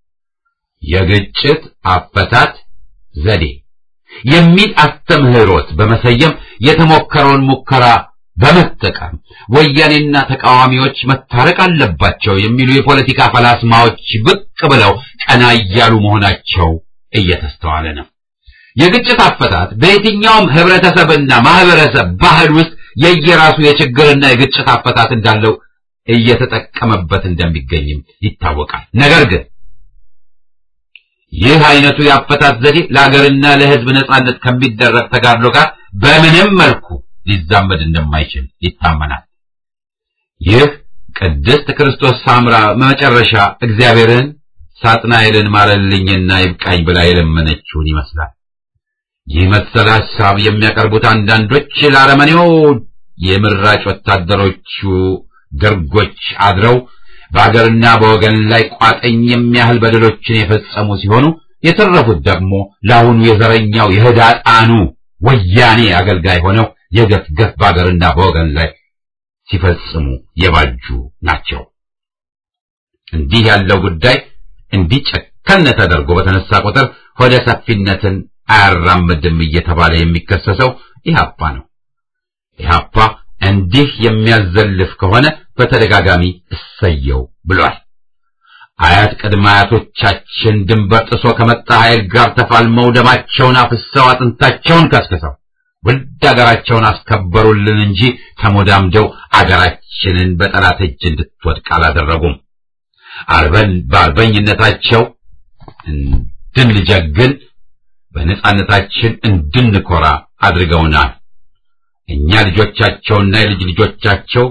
የግጭት አፈታት ዘዴ የሚል አስተምህሮት በመሰየም የተሞከረውን ሙከራ በመጠቀም ወያኔና ተቃዋሚዎች መታረቅ አለባቸው የሚሉ የፖለቲካ ፈላስማዎች ብቅ ብለው ቀና እያሉ መሆናቸው እየተስተዋለ ነው። የግጭት አፈታት በየትኛውም ህብረተሰብና ማህበረሰብ ባህል ውስጥ የየራሱ የችግርና የግጭት አፈታት እንዳለው እየተጠቀመበት እንደሚገኝም ይታወቃል። ነገር ግን ይህ አይነቱ የአፈታት ዘዴ ለሀገርና ለህዝብ ነጻነት ከሚደረግ ተጋድሎ ጋር በምንም መልኩ ሊዛመድ እንደማይችል ይታመናል። ይህ ቅድስት ክርስቶስ ሳምራ መጨረሻ እግዚአብሔርን ሳጥናኤልን ማረልኝና ይብቃኝ ብላ የለመነችውን ይመስላል። ይህ መሰል ሐሳብ የሚያቀርቡት አንዳንዶች ለአረመኔው የምራጭ ወታደሮቹ ደርጎች አድረው በአገርና በወገን ላይ ቋጠኝ የሚያህል በደሎችን የፈጸሙ ሲሆኑ የተረፉት ደግሞ ለአሁኑ የዘረኛው የህዳጣኑ ወያኔ አገልጋይ ሆነው የገፍ ገፍ በአገርና በወገን ላይ ሲፈጽሙ የባጁ ናቸው። እንዲህ ያለው ጉዳይ እንዲህ ጨከነ ተደርጎ በተነሳ ቁጥር ሆደ ሰፊነትን አያራምድም እየተባለ የሚከሰሰው ኢህአፓ ነው። ኢህአፓ እንዲህ የሚያዘልፍ ከሆነ በተደጋጋሚ እሰየው ብሏል። አያት ቅድመ አያቶቻችን ድንበር ጥሶ ከመጣ ኃይል ጋር ተፋልመው ደማቸውን አፍሰው አጥንታቸውን ከስክሰው ውድ አገራቸውን አስከበሩልን እንጂ ተሞዳምደው አገራችንን በጠላት እጅ እንድትወድቅ አላደረጉም። አርበን በአርበኝነታቸው እንድንጀግን በነጻነታችን እንድንኮራ አድርገውናል። እኛ ልጆቻቸውና የልጅ ልጆቻቸው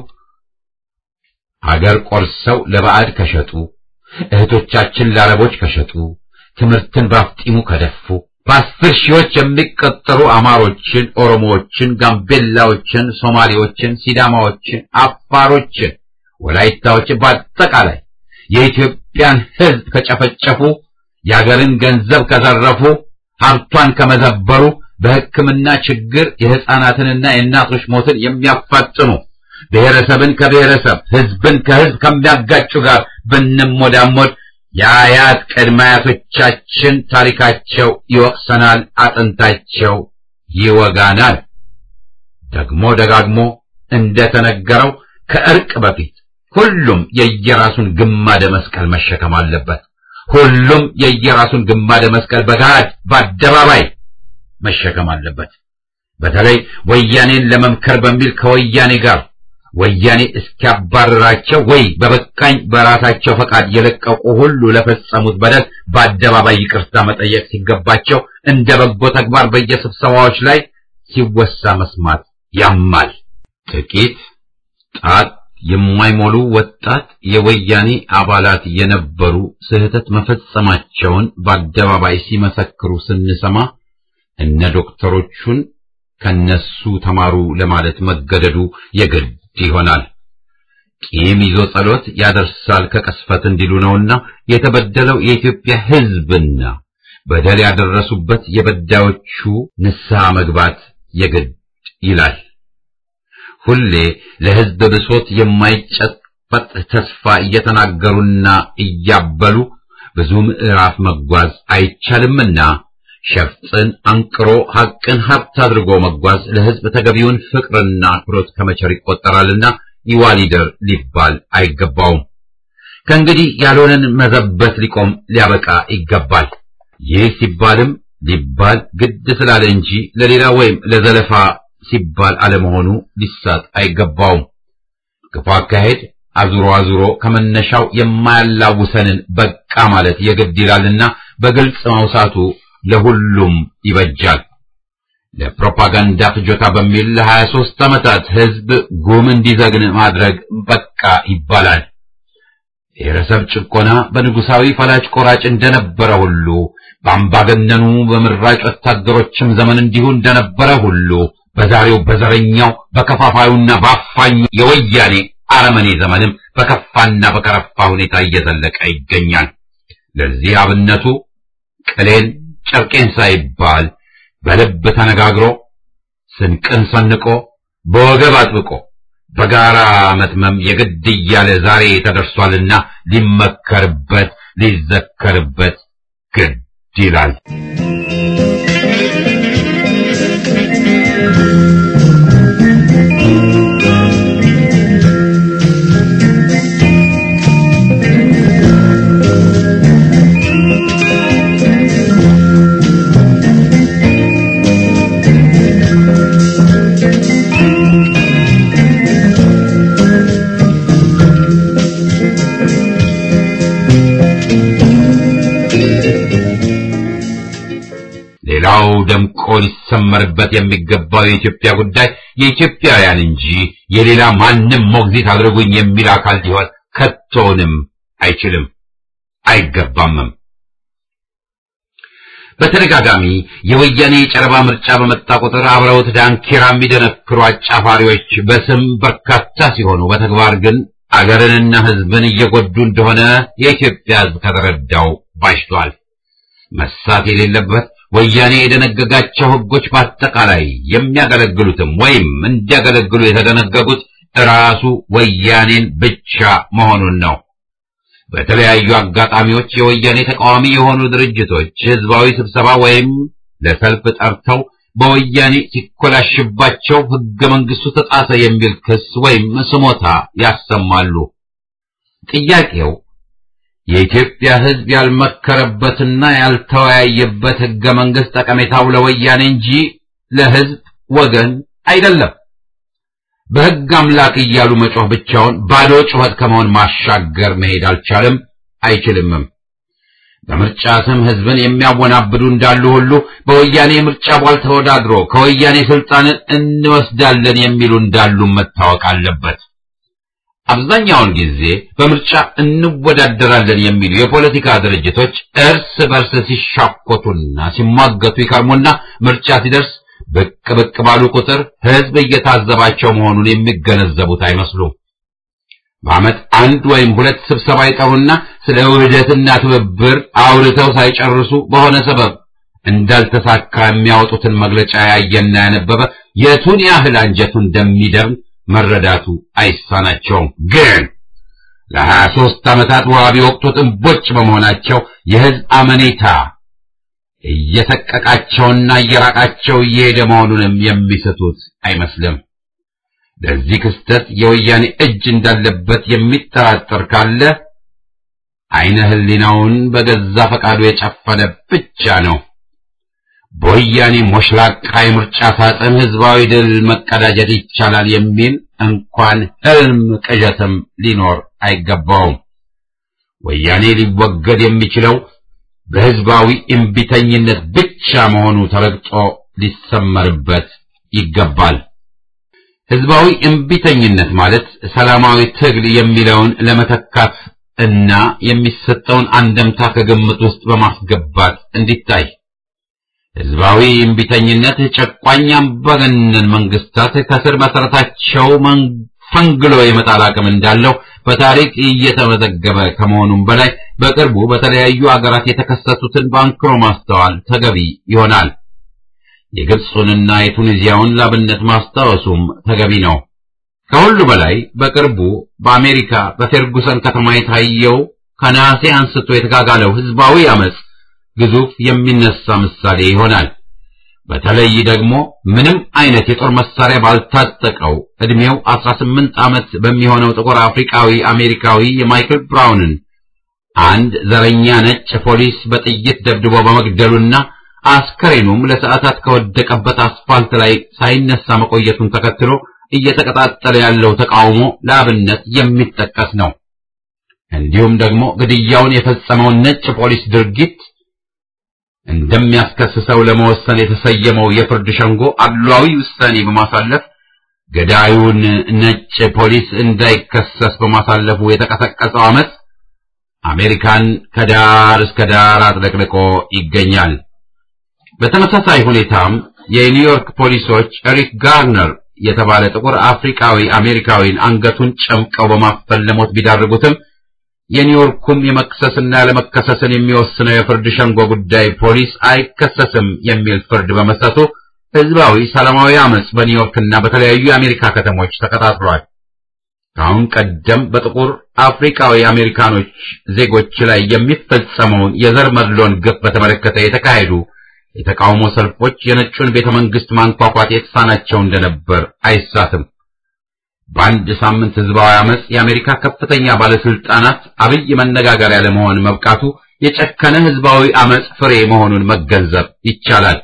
አገር ቆርሰው ለባዕድ ከሸጡ፣ እህቶቻችን ለአረቦች ከሸጡ፣ ትምህርትን ባፍጢሙ ከደፉ፣ በአስር ሺዎች የሚቆጠሩ አማሮችን፣ ኦሮሞዎችን፣ ጋምቤላዎችን፣ ሶማሌዎችን፣ ሲዳማዎችን፣ አፋሮችን፣ ወላይታዎችን በአጠቃላይ የኢትዮጵያን ሕዝብ ከጨፈጨፉ፣ የአገርን ገንዘብ ከዘረፉ፣ ሀብቷን ከመዘበሩ በሕክምና ችግር የሕፃናትንና የእናቶች ሞትን የሚያፋጥኑ ብሔረሰብን ከብሔረሰብ ሕዝብን ከሕዝብ ከሚያጋጩ ጋር ብንሞዳሞድ የአያት ቅድመ አያቶቻችን ታሪካቸው ይወቅሰናል፣ አጥንታቸው ይወጋናል። ደግሞ ደጋግሞ እንደተነገረው ከእርቅ በፊት ሁሉም የየራሱን ግማደ መስቀል መሸከም አለበት። ሁሉም የየራሱን ግማደ መስቀል በጋድ በአደባባይ መሸከም አለበት። በተለይ ወያኔን ለመምከር በሚል ከወያኔ ጋር ወያኔ እስኪያባረራቸው ወይ በበቃኝ በራሳቸው ፈቃድ የለቀቁ ሁሉ ለፈጸሙት በደል በአደባባይ ይቅርታ መጠየቅ ሲገባቸው እንደ በጎ ተግባር በየስብሰባዎች ላይ ሲወሳ መስማት ያማል። ጥቂት ጣት የማይሞሉ ወጣት የወያኔ አባላት የነበሩ ስህተት መፈጸማቸውን በአደባባይ ሲመሰክሩ ስንሰማ እነ ዶክተሮቹን ከነሱ ተማሩ ለማለት መገደዱ የግድ ይሆናል። ቂም ይዞ ጸሎት ያደርሳል ከቅስፈት እንዲሉ ነውና የተበደለው የኢትዮጵያ ሕዝብና በደል ያደረሱበት የበዳዮቹ ንስሐ መግባት የግድ ይላል። ሁሌ ለሕዝብ ብሶት የማይጨበጥ ተስፋ እየተናገሩና እያበሉ ብዙ ምዕራፍ መጓዝ አይቻልምና ሸፍጥን አንቅሮ ሐቅን ሀብት አድርጎ መጓዝ ለሕዝብ ተገቢውን ፍቅርና አክብሮት ከመቸር ይቆጠራልና ይዋሊደር ሊባል አይገባውም። ከእንግዲህ ያልሆነን መዘበት ሊቆም ሊያበቃ ይገባል። ይህ ሲባልም ሊባል ግድ ስላለ እንጂ ለሌላ ወይም ለዘለፋ ሲባል አለመሆኑ ሊሳት አይገባውም። ክፉ አካሄድ አዙሮ አዙሮ ከመነሻው የማያላውሰንን በቃ ማለት የግድ ይላልና በግልጽ ማውሳቱ ለሁሉም ይበጃል። ለፕሮፓጋንዳ ፍጆታ በሚል ለሀያ ሦስት ዓመታት ሕዝብ ጉም እንዲዘግን ማድረግ በቃ ይባላል። የብሔረሰብ ጭቆና በንጉሳዊ ፈላጭ ቆራጭ እንደነበረ ሁሉ በአምባገነኑ በምራጭ ወታደሮችም ዘመን እንዲሁ እንደነበረ ሁሉ በዛሬው በዘረኛው በከፋፋዩና በአፋኙ የወያኔ አረመኔ ዘመንም በከፋና በከረፋ ሁኔታ እየዘለቀ ይገኛል። ለዚህ አብነቱ ቅሌን ጨርቄን ሳይባል በልብ ተነጋግሮ ስንቅን ሰንቆ በወገብ አጥብቆ በጋራ መትመም የግድ እያለ ዛሬ ተደርሷልና ሊመከርበት ሊዘከርበት ግድ ይላል። ሌላው ደምቆ ሊሰመርበት የሚገባው የኢትዮጵያ ጉዳይ የኢትዮጵያውያን እንጂ የሌላ ማንም ሞግዚት አድርጉኝ የሚል አካል ሊሆን ከቶንም አይችልም፣ አይገባምም። በተደጋጋሚ የወያኔ የጨረባ ምርጫ በመጣ ቁጥር አብረውት ዳንኪራ የሚደነክሩ አጫፋሪዎች በስም በርካታ ሲሆኑ በተግባር ግን አገርንና ሕዝብን እየጎዱ እንደሆነ የኢትዮጵያ ሕዝብ ከተረዳው ባሽቷል። መሳት የሌለበት ወያኔ የደነገጋቸው ሕጎች በአጠቃላይ የሚያገለግሉትም ወይም እንዲያገለግሉ የተደነገጉት ራሱ ወያኔን ብቻ መሆኑን ነው። በተለያዩ አጋጣሚዎች የወያኔ ተቃዋሚ የሆኑ ድርጅቶች ህዝባዊ ስብሰባ ወይም ለሰልፍ ጠርተው በወያኔ ሲኮላሽባቸው ሕገ መንግሥቱ ተጣሰ የሚል ክስ ወይም ስሞታ ያሰማሉ። ጥያቄው የኢትዮጵያ ሕዝብ ያልመከረበትና ያልተወያየበት ሕገ መንግሥት ጠቀሜታው ለወያኔ እንጂ ለሕዝብ ወገን አይደለም። በሕግ አምላክ እያሉ መጮህ ብቻውን ባዶ ጩኸት ከመሆን ማሻገር መሄድ አልቻለም፣ አይችልምም። በምርጫ ስም ሕዝብን የሚያወናብዱ እንዳሉ ሁሉ በወያኔ ምርጫ ቧል ተወዳድሮ ከወያኔ ስልጣንን እንወስዳለን የሚሉ እንዳሉ መታወቅ አለበት። አብዛኛውን ጊዜ በምርጫ እንወዳደራለን የሚሉ የፖለቲካ ድርጅቶች እርስ በርስ ሲሻኮቱና ሲሟገቱ ይከርሙና ምርጫ ሲደርስ ብቅ ብቅ ባሉ ቁጥር ሕዝብ እየታዘባቸው መሆኑን የሚገነዘቡት አይመስሉም። በዓመት አንድ ወይም ሁለት ስብሰባ ይጠሩና ስለ ውህደትና ትብብር አውርተው ሳይጨርሱ በሆነ ሰበብ እንዳልተሳካ የሚያወጡትን መግለጫ ያየና ያነበበ የቱን ያህል አንጀቱ እንደሚደርም መረዳቱ አይሳናቸውም። ግን ለሀያ ሦስት ዓመታት ውሃ ቢወቅቱት እምቦጭ በመሆናቸው የሕዝብ አመኔታ እየሰቀቃቸውና እየራቃቸው እየሄደ መሆኑንም የሚስቱት አይመስልም። ለዚህ ክስተት የወያኔ እጅ እንዳለበት የሚጠራጠር ካለ አይነ ሕሊናውን በገዛ ፈቃዱ የጨፈነ ብቻ ነው። በወያኔ ሞሽላቃ የምርጫ ሳጥን ሕዝባዊ ድል መቀዳጀት ይቻላል የሚል እንኳን ሕልም ቅዠትም ሊኖር አይገባውም። ወያኔ ሊወገድ የሚችለው በሕዝባዊ እምቢተኝነት ብቻ መሆኑ ተረግጦ ሊሰመርበት ይገባል። ሕዝባዊ እምቢተኝነት ማለት ሰላማዊ ትግል የሚለውን ለመተካት እና የሚሰጠውን አንደምታ ከግምት ውስጥ በማስገባት እንዲታይ ሕዝባዊ እምቢተኝነት ጨቋኝ አምባገነን መንግስታት ከስር መሰረታቸው ፈንግሎ የመጣል አቅም እንዳለው በታሪክ እየተመዘገበ ከመሆኑም በላይ በቅርቡ በተለያዩ አገራት የተከሰቱትን በአንክሮ ማስተዋል ተገቢ ይሆናል። የግብፁንና የቱኒዚያውን ላብነት ማስታወሱም ተገቢ ነው። ከሁሉ በላይ በቅርቡ በአሜሪካ በፌርጉሰን ከተማ የታየው ከነሐሴ አንስቶ የተጋጋለው ሕዝባዊ አመፅ ግዙፍ የሚነሳ ምሳሌ ይሆናል። በተለይ ደግሞ ምንም አይነት የጦር መሳሪያ ባልታጠቀው ዕድሜው 18 ዓመት በሚሆነው ጥቁር አፍሪካዊ አሜሪካዊ የማይክል ብራውንን አንድ ዘረኛ ነጭ ፖሊስ በጥይት ደብድቦ በመግደሉና አስከሬኑም ለሰዓታት ከወደቀበት አስፋልት ላይ ሳይነሳ መቆየቱን ተከትሎ እየተቀጣጠለ ያለው ተቃውሞ ለአብነት የሚጠቀስ ነው። እንዲሁም ደግሞ ግድያውን የፈጸመውን ነጭ ፖሊስ ድርጊት እንደሚያስከስሰው ለመወሰን የተሰየመው የፍርድ ሸንጎ አድሏዊ ውሳኔ በማሳለፍ ገዳዩን ነጭ ፖሊስ እንዳይከሰስ በማሳለፉ የተቀሰቀሰው አመፅ አሜሪካን ከዳር እስከ ዳር አጥለቅልቆ ይገኛል። በተመሳሳይ ሁኔታም የኒውዮርክ ፖሊሶች ኤሪክ ጋርነር የተባለ ጥቁር አፍሪካዊ አሜሪካዊን አንገቱን ጨምቀው በማፈን ለሞት ቢዳርጉትም የኒውዮርኩም የመክሰስና ያለመከሰስን የሚወስነው የፍርድ ሸንጎ ጉዳይ ፖሊስ አይከሰስም የሚል ፍርድ በመስጠቱ ህዝባዊ ሰላማዊ አመጽ በኒውዮርክና በተለያዩ የአሜሪካ ከተሞች ተቀጣጥሏል። ከአሁን ቀደም በጥቁር አፍሪካዊ አሜሪካኖች ዜጎች ላይ የሚፈጸመውን የዘር መድሎን ግፍ በተመለከተ የተካሄዱ የተቃውሞ ሰልፎች የነጩን ቤተ መንግስት ማንኳኳት የተሳናቸው እንደነበር አይሳትም። በአንድ ሳምንት ህዝባዊ አመጽ የአሜሪካ ከፍተኛ ባለስልጣናት አብይ መነጋገሪያ ለመሆን መብቃቱ የጨከነ ህዝባዊ አመጽ ፍሬ መሆኑን መገንዘብ ይቻላል።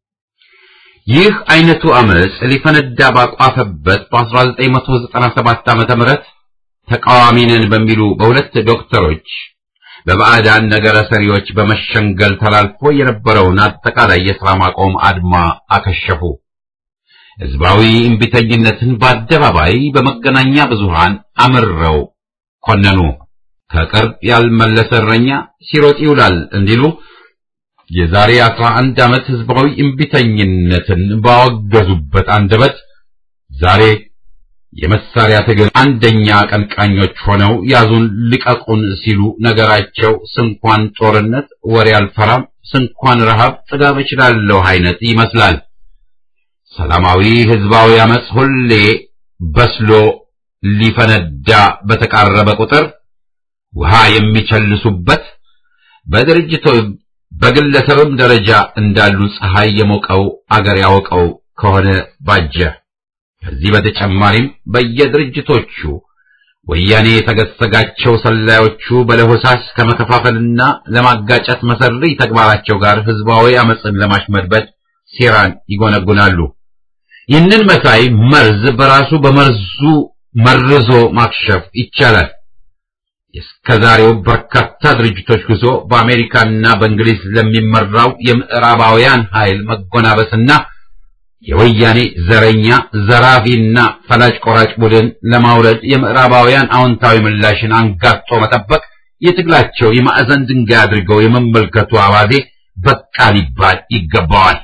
ይህ አይነቱ አመጽ ሊፈነዳ ባቋፈበት በ1997 ዓመተ ምህረት ተቃዋሚ ነን በሚሉ በሁለት ዶክተሮች በባዕዳን ነገረ ሰሪዎች በመሸንገል ተላልፎ የነበረውን አጠቃላይ የሥራ ማቆም አድማ አከሸፉ። ህዝባዊ እምቢተኝነትን በአደባባይ በመገናኛ ብዙሃን አምረው ኮነኑ። ከቅርብ ያልመለሰ እረኛ ሲሮጥ ይውላል እንዲሉ የዛሬ አስራ አንድ ዓመት ህዝባዊ እምቢተኝነትን ባወገዙበት አንደበት ዛሬ የመሳሪያ ትግል አንደኛ አቀንቃኞች ሆነው ያዙን ልቀቁን ሲሉ ነገራቸው ስንኳን ጦርነት ወሬ አልፈራም፣ ስንኳን ረሃብ ጥጋብ እችላለሁ አይነት ይመስላል። ሰላማዊ ህዝባዊ አመጽ ሁሌ በስሎ ሊፈነዳ በተቃረበ ቁጥር ውሃ የሚቸልሱበት በድርጅቶ በግለሰብም ደረጃ እንዳሉ ፀሐይ የሞቀው አገር ያወቀው ከሆነ ባጀ። ከዚህ በተጨማሪም በየድርጅቶቹ ወያኔ የተገሰጋቸው ሰላዮቹ በለሆሳስ ከመከፋፈልና ለማጋጨት መሰሪ ተግባራቸው ጋር ህዝባዊ አመፅን ለማሽመድበድ ሴራን ይጎነጉናሉ። ይህንን መሳይ መርዝ በራሱ በመርዙ መርዞ ማክሸፍ ይቻላል። እስከዛሬው በርካታ ድርጅቶች ጉዞ በአሜሪካና በእንግሊዝ ለሚመራው የምዕራባውያን ኃይል መጎናበስና የወያኔ ዘረኛ ዘራፊና ፈላጭ ቆራጭ ቡድን ለማውረድ የምዕራባውያን አዎንታዊ ምላሽን አንጋጦ መጠበቅ የትግላቸው የማዕዘን ድንጋይ አድርገው የመመልከቱ አባዜ በቃ ሊባል ይገባዋል።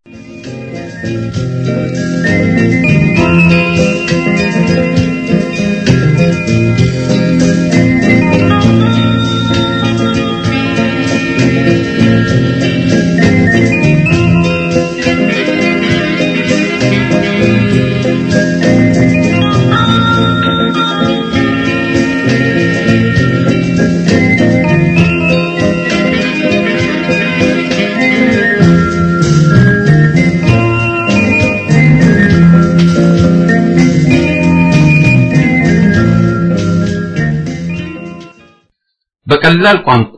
በቀላል ቋንቋ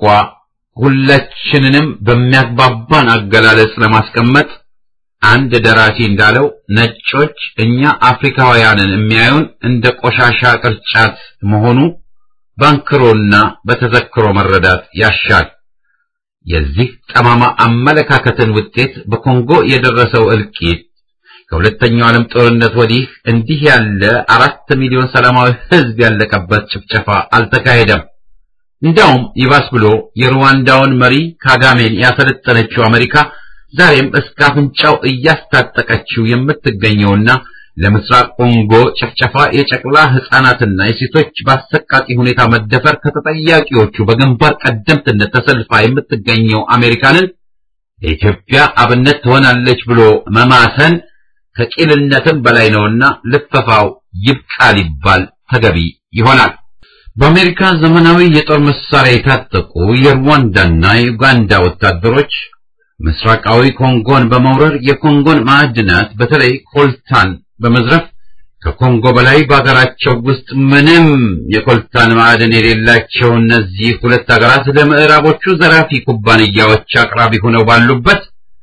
ሁላችንንም በሚያግባባን አገላለጽ ለማስቀመጥ አንድ ደራሲ እንዳለው ነጮች እኛ አፍሪካውያንን የሚያዩን እንደ ቆሻሻ ቅርጫት መሆኑ ባንክሮና በተዘክሮ መረዳት ያሻል። የዚህ ጠማማ አመለካከትን ውጤት በኮንጎ የደረሰው እልቂት ከሁለተኛው ዓለም ጦርነት ወዲህ እንዲህ ያለ አራት ሚሊዮን ሰላማዊ ሕዝብ ያለቀበት ጭፍጨፋ አልተካሄደም። እንዳውም ይባስ ብሎ የሩዋንዳውን መሪ ካጋሜን ያሰለጠነችው አሜሪካ ዛሬም እስከ አፍንጫው እያስታጠቀችው የምትገኘውና ለምስራቅ ኮንጎ ጭፍጨፋ የጨቅላ ሕፃናትና የሴቶች በአሰቃቂ ሁኔታ መደፈር ከተጠያቂዎቹ በግንባር ቀደምትነት ተሰልፋ የምትገኘው አሜሪካንን ለኢትዮጵያ አብነት ትሆናለች ብሎ መማሰን ከቂልነትም በላይ ነውና ልፈፋው ይብቃ ሊባል ተገቢ ይሆናል። በአሜሪካ ዘመናዊ የጦር መሳሪያ የታጠቁ የሩዋንዳና የኡጋንዳ ወታደሮች ምስራቃዊ ኮንጎን በመውረር የኮንጎን ማዕድናት በተለይ ኮልታን በመዝረፍ ከኮንጎ በላይ በሀገራቸው ውስጥ ምንም የኮልታን ማዕድን የሌላቸው እነዚህ ሁለት ሀገራት ለምዕራቦቹ ዘራፊ ኩባንያዎች አቅራቢ ሆነው ባሉበት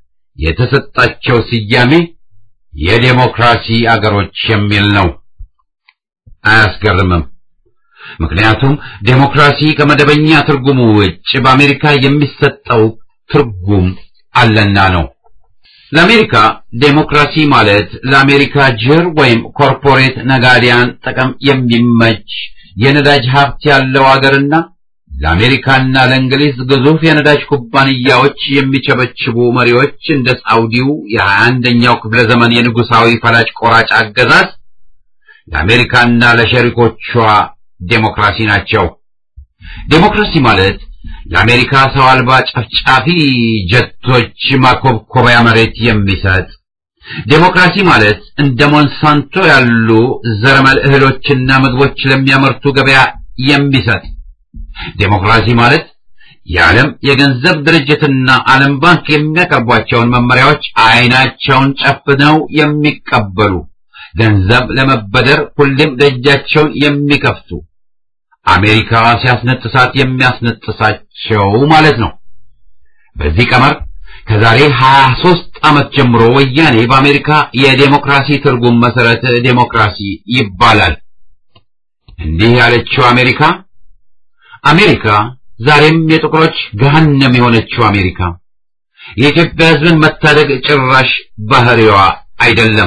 የተሰጣቸው ስያሜ የዴሞክራሲ አገሮች የሚል ነው። አያስገርምም። ምክንያቱም ዴሞክራሲ ከመደበኛ ትርጉሙ ውጭ በአሜሪካ የሚሰጠው ትርጉም አለና ነው። ለአሜሪካ ዴሞክራሲ ማለት ለአሜሪካ ጅር ወይም ኮርፖሬት ነጋዴያን ጥቅም የሚመች የነዳጅ ሀብት ያለው አገርና ለአሜሪካና ለእንግሊዝ ግዙፍ የነዳጅ ኩባንያዎች የሚቸበችቡ መሪዎች እንደ ሳውዲው የሀያ አንደኛው ክፍለ ዘመን የንጉሳዊ ፈላጭ ቆራጭ አገዛዝ ለአሜሪካና ለሸሪኮቿ ዴሞክራሲ ናቸው። ዴሞክራሲ ማለት ለአሜሪካ ሰው አልባ ጨፍጫፊ ጀቶች ማኮብኮቢያ መሬት የሚሰጥ ዴሞክራሲ ማለት እንደ ሞንሳንቶ ያሉ ዘረመል እህሎችና ምግቦች ለሚያመርቱ ገበያ የሚሰጥ ዴሞክራሲ ማለት የዓለም የገንዘብ ድርጅትና ዓለም ባንክ የሚያቀርቧቸውን መመሪያዎች አይናቸውን ጨፍነው የሚቀበሉ ገንዘብ ለመበደር ሁሌም ደጃቸውን የሚከፍቱ አሜሪካ ሲያስነጥሳት የሚያስነጥሳቸው ማለት ነው። በዚህ ቀመር ከዛሬ 23 ዓመት ጀምሮ ወያኔ በአሜሪካ የዴሞክራሲ ትርጉም መሰረት ዴሞክራሲ ይባላል። እንዲህ ያለችው አሜሪካ አሜሪካ ዛሬም የጥቁሮች ገሃነም የሆነችው አሜሪካ የኢትዮጵያ ሕዝብን መታደግ ጭራሽ ባህሪዋ አይደለም።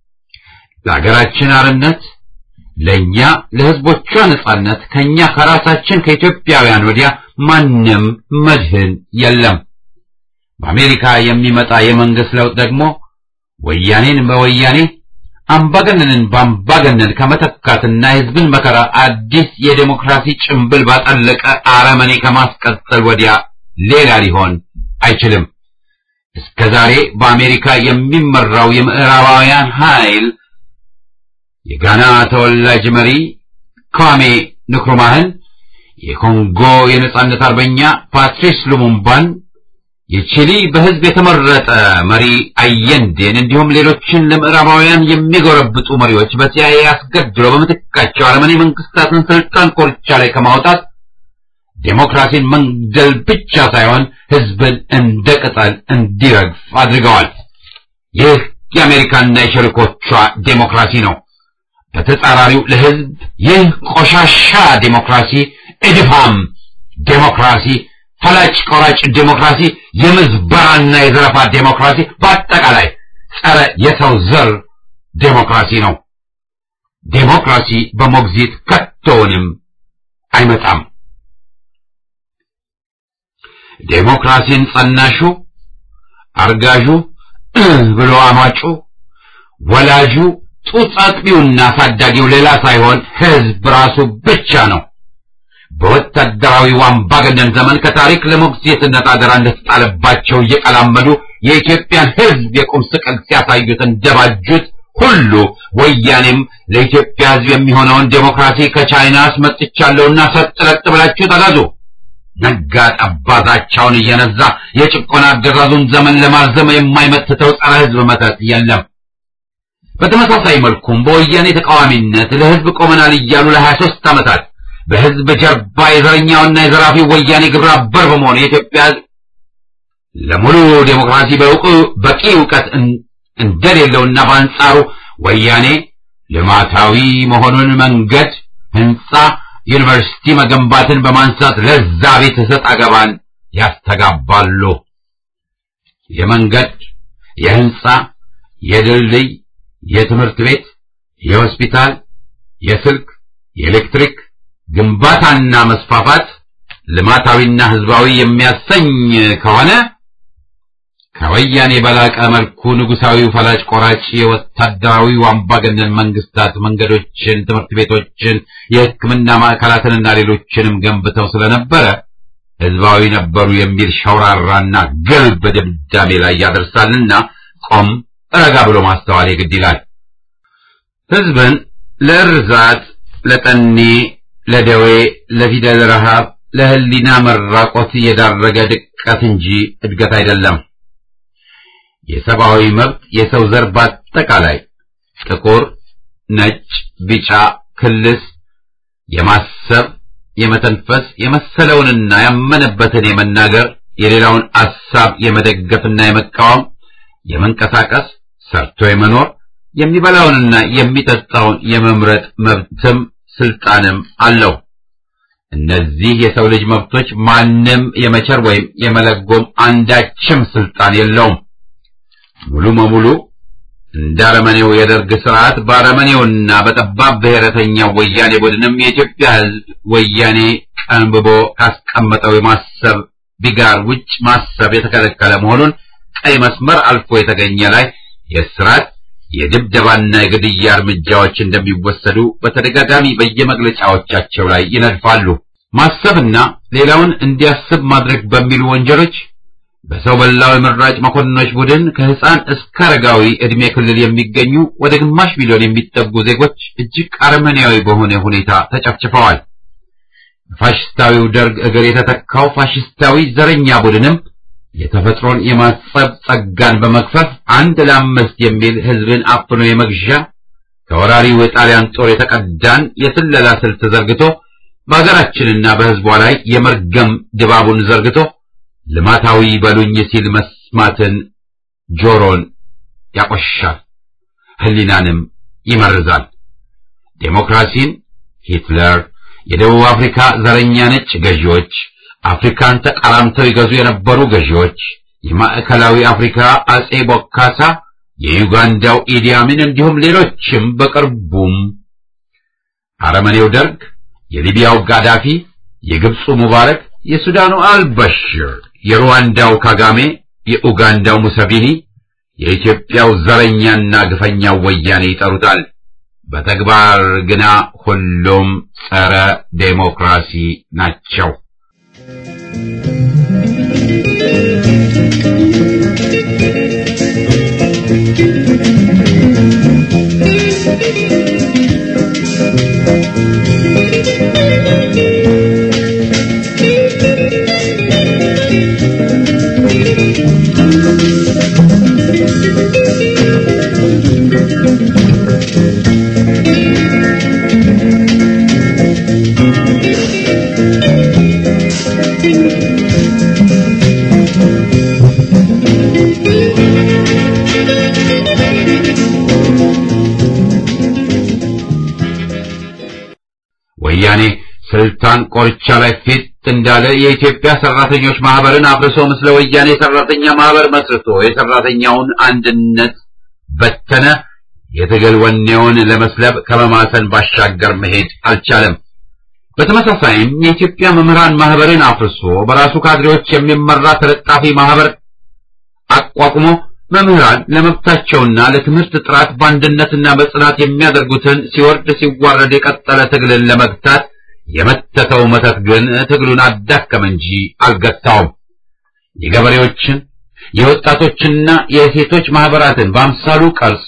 ለሀገራችን አርነት ለኛ ለሕዝቦቿ ነጻነት ከኛ ከራሳችን ከኢትዮጵያውያን ወዲያ ማንም መድህን የለም። በአሜሪካ የሚመጣ የመንግስት ለውጥ ደግሞ ወያኔን በወያኔ አምባገነንን በአምባገነን ከመተካትና የሕዝብን መከራ አዲስ የዴሞክራሲ ጭንብል ባጠለቀ አረመኔ ከማስቀጠል ወዲያ ሌላ ሊሆን አይችልም። እስከ ዛሬ በአሜሪካ የሚመራው የምዕራባውያን ኃይል የጋና ተወላጅ መሪ ኳሜ ንክሩማህን፣ የኮንጎ የነጻነት አርበኛ ፓትሪስ ሉሙምባን፣ የቺሊ በህዝብ የተመረጠ መሪ አየንዴን እንዲሁም ሌሎችን ለምዕራባውያን የሚጎረብጡ መሪዎች በሲአይኤ አስገድሎ በምትካቸው አረመኔ መንግስታትን ስልጣን ኮርቻ ላይ ከማውጣት ዴሞክራሲን መንግደል ብቻ ሳይሆን ህዝብን እንደ ቅጠል እንዲረግፍ አድርገዋል። ይህ የአሜሪካና የሸሪኮቿ ዴሞክራሲ ነው። በተጻራሪው ለህዝብ ይህ ቆሻሻ ዴሞክራሲ፣ እድፋም ዴሞክራሲ፣ ፈላጭ ቆራጭ ዴሞክራሲ፣ የምዝበራና የዘረፋ ዴሞክራሲ፣ በአጠቃላይ ጸረ የሰው ዘር ዴሞክራሲ ነው። ዴሞክራሲ በሞግዚት ከቶውንም አይመጣም። ዴሞክራሲን ጸናሹ፣ አርጋዡ፣ ብሎ አማጩ፣ ወላጁ ጡት አጥቢውና አሳዳጊው ሌላ ሳይሆን ህዝብ ራሱ ብቻ ነው። በወታደራዊ አምባገነን ዘመን ከታሪክ ለሞግዚትነት አደራ እንደተጣለባቸው እየቀላመዱ የኢትዮጵያን ህዝብ የቁም ስቅል ሲያሳዩት እንደባጁት ሁሉ ወያኔም ለኢትዮጵያ ህዝብ የሚሆነውን ዴሞክራሲ ከቻይና አስመጥቻለሁና ሰጥለጥ ብላችሁ ተጋዙ ነጋ ጠባዛቸውን እየነዛ የጭቆና አገዛዙን ዘመን ለማርዘም የማይመትተው ጸረ ህዝብ መተት የለም። በተመሳሳይ መልኩም በወያኔ ተቃዋሚነት ለህዝብ ቆመናል እያሉ ለሀያ ሦስት ዓመታት በህዝብ ጀርባ የዘረኛውና የዘራፊው ወያኔ ግብረ አበር በመሆን የኢትዮጵያ ህዝብ ለሙሉ ዴሞክራሲ በእውቅ በቂ እውቀት እንደሌለውና በአንጻሩ ወያኔ ልማታዊ መሆኑን መንገድ፣ ህንፃ፣ ዩኒቨርሲቲ መገንባትን በማንሳት ለዛ ቤት ሰጥ አገባን ያስተጋባሉ። የመንገድ፣ የህንፃ፣ የድልድይ የትምህርት ቤት፣ የሆስፒታል፣ የስልክ፣ የኤሌክትሪክ ግንባታና መስፋፋት ልማታዊና ህዝባዊ የሚያሰኝ ከሆነ ከወያኔ በላቀ መልኩ ንጉሳዊው ፈላጭ ቆራጭ የወታደራዊው አምባገነን መንግስታት መንገዶችን፣ ትምህርት ቤቶችን፣ የሕክምና ማዕከላትንና ሌሎችንም ገንብተው ስለነበረ ህዝባዊ ነበሩ የሚል ሸውራራና ግልብ ድምዳሜ ላይ ያደርሳልና ቆም ረጋ ብሎ ማስተዋል የግድ ይላል። ህዝብን ለእርዛት፣ ለጠኔ፣ ለደዌ፣ ለፊደል ረሃብ፣ ለህሊና መራቆት የዳረገ ድቀት እንጂ እድገት አይደለም። የሰብአዊ መብት የሰው ዘር በአጠቃላይ ጥቁር፣ ነጭ፣ ቢጫ፣ ክልስ የማሰብ የመተንፈስ የመሰለውንና ያመነበትን የመናገር የሌላውን አሳብ የመደገፍና የመቃወም የመንቀሳቀስ ሰርቶ የመኖር የሚበላውንና የሚጠጣውን የመምረጥ መብትም ስልጣንም አለው። እነዚህ የሰው ልጅ መብቶች ማንም የመቸር ወይም የመለጎም አንዳችም ስልጣን የለውም። ሙሉ በሙሉ እንደ አረመኔው የደርግ ስርዓት በአረመኔውና በጠባብ ብሔረተኛው ወያኔ ቡድንም የኢትዮጵያ ሕዝብ ወያኔ ቀንብቦ ካስቀመጠው የማሰብ ቢጋር ውጭ ማሰብ የተከለከለ መሆኑን ቀይ መስመር አልፎ የተገኘ ላይ የስርዓት የድብደባና የግድያ እርምጃዎች እንደሚወሰዱ በተደጋጋሚ በየመግለጫዎቻቸው ላይ ይነድፋሉ። ማሰብና ሌላውን እንዲያስብ ማድረግ በሚሉ ወንጀሎች በሰው በላው የመራጭ መኮንኖች ቡድን ከህፃን እስከ አረጋዊ ዕድሜ ክልል የሚገኙ ወደ ግማሽ ሚሊዮን የሚጠጉ ዜጎች እጅግ አረመኔያዊ በሆነ ሁኔታ ተጨፍጭፈዋል። ፋሽስታዊው ደርግ እግር የተተካው ፋሽስታዊ ዘረኛ ቡድንም የተፈጥሮን የማጸብ ጸጋን በመክፈፍ አንድ ለአምስት የሚል ህዝብን አፍኖ የመግዣ ከወራሪው የጣሊያን ጦር የተቀዳን የስለላ ስልት ዘርግቶ በሀገራችንና በህዝቧ ላይ የመርገም ድባቡን ዘርግቶ ልማታዊ በሉኝ ሲል መስማትን ጆሮን ያቆሻል፣ ህሊናንም ይመርዛል። ዴሞክራሲን ሂትለር፣ የደቡብ አፍሪካ ዘረኛ ነጭ ገዢዎች፣ አፍሪካን ተቃራምተው ይገዙ የነበሩ ገዢዎች፣ የማዕከላዊ አፍሪካ አጼ ቦካሳ፣ የዩጋንዳው ኢዲ አሚን እንዲሁም ሌሎችም በቅርቡም አረመኔው ደርግ፣ የሊቢያው ጋዳፊ፣ የግብፁ ሙባረክ፣ የሱዳኑ አልበሽር፣ የሩዋንዳው ካጋሜ፣ የኡጋንዳው ሙሰቪኒ፣ የኢትዮጵያው ዘረኛና ግፈኛው ወያኔ ይጠሩታል። በተግባር ግና ሁሉም ጸረ ዴሞክራሲ ናቸው። ወያኔ ስልጣን ቆርቻ ላይ ፊት እንዳለ የኢትዮጵያ ሰራተኞች ማህበርን አፍርሶ ምስለ ወያኔ ሰራተኛ ማህበር መስርቶ የሰራተኛውን አንድነት በተነ። የትግል ወኔውን ለመስለብ ከመማሰን ባሻገር መሄድ አልቻለም። በተመሳሳይም የኢትዮጵያ መምህራን ማህበርን አፍርሶ በራሱ ካድሬዎች የሚመራ ተለጣፊ ማህበር አቋቁሞ መምህራን ለመብታቸውና ለትምህርት ጥራት በአንድነትና በጽናት የሚያደርጉትን ሲወርድ ሲዋረድ የቀጠለ ትግልን ለመግታት የመተተው መተት ግን ትግሉን አዳከመ እንጂ አልገታውም። የገበሬዎችን የወጣቶችና የሴቶች ማህበራትን በአምሳሉ ቀርጾ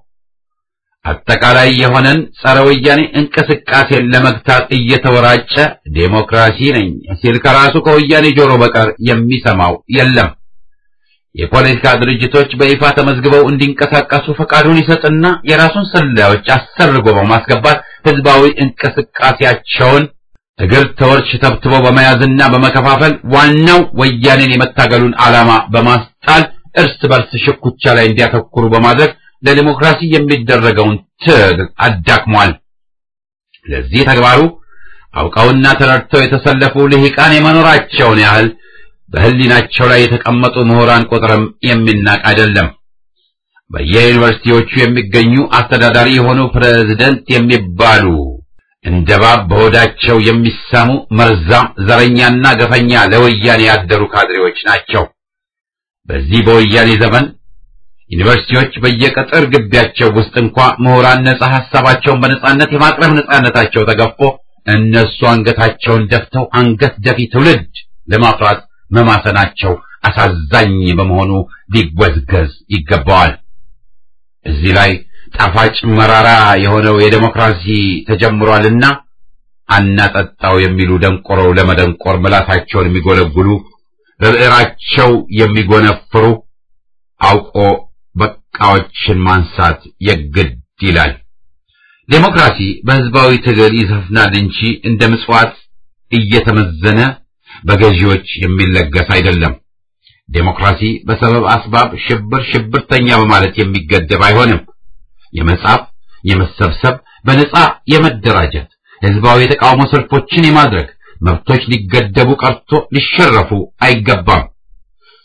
አጠቃላይ የሆነን ጸረ ወያኔ እንቅስቃሴን ለመግታት እየተወራጨ ዴሞክራሲ ነኝ ሲል ከራሱ ከወያኔ ጆሮ በቀር የሚሰማው የለም። የፖለቲካ ድርጅቶች በይፋ ተመዝግበው እንዲንቀሳቀሱ ፈቃዱን ይሰጥና የራሱን ሰላዮች አሰርጎ በማስገባት ህዝባዊ እንቅስቃሴያቸውን እግር ተወርች ተብትቦ በመያዝና በመከፋፈል ዋናው ወያኔን የመታገሉን ዓላማ በማስጣል እርስ በርስ ሽኩቻ ላይ እንዲያተኩሩ በማድረግ ለዲሞክራሲ የሚደረገውን ትግል አዳክሟል። ለዚህ ተግባሩ አውቀውና ተረድተው የተሰለፉ ልሂቃን የመኖራቸውን ያህል በህሊናቸው ላይ የተቀመጡ ምሁራን ቁጥርም የሚናቅ አይደለም። በየዩኒቨርሲቲዎቹ የሚገኙ አስተዳዳሪ የሆኑ ፕሬዝደንት የሚባሉ እንደ እባብ በሆዳቸው የሚሳሙ መርዛም ዘረኛና ገፈኛ ለወያኔ ያደሩ ካድሬዎች ናቸው። በዚህ በወያኔ ዘመን ዩኒቨርሲቲዎች በየቅጥር ግቢያቸው ውስጥ እንኳ ምሁራን ነጻ ሐሳባቸውን በነጻነት የማቅረብ ነጻነታቸው ተገፎ እነሱ አንገታቸውን ደፍተው አንገት ደፊ ትውልድ ለማፍራት መማሰናቸው አሳዛኝ በመሆኑ ሊወዝገዝ ይገባዋል። እዚህ ላይ ጣፋጭ መራራ የሆነው የዴሞክራሲ ተጀምሯልና አናጠጣው የሚሉ ደንቆረው ለመደንቆር ምላሳቸውን የሚጎለጉሉ በብዕራቸው የሚጎነፍሩ አውቆ በቃዎችን ማንሳት የግድ ይላል። ዴሞክራሲ በህዝባዊ ትግል ይሰፍናል እንጂ እንደ ምጽዋት እየተመዘነ በገዢዎች የሚለገስ አይደለም። ዴሞክራሲ በሰበብ አስባብ ሽብር ሽብርተኛ በማለት የሚገደብ አይሆንም። የመጻፍ፣ የመሰብሰብ፣ በነጻ የመደራጀት፣ ህዝባዊ የተቃውሞ ሰልፎችን የማድረግ መብቶች ሊገደቡ ቀርቶ ሊሸረፉ አይገባም።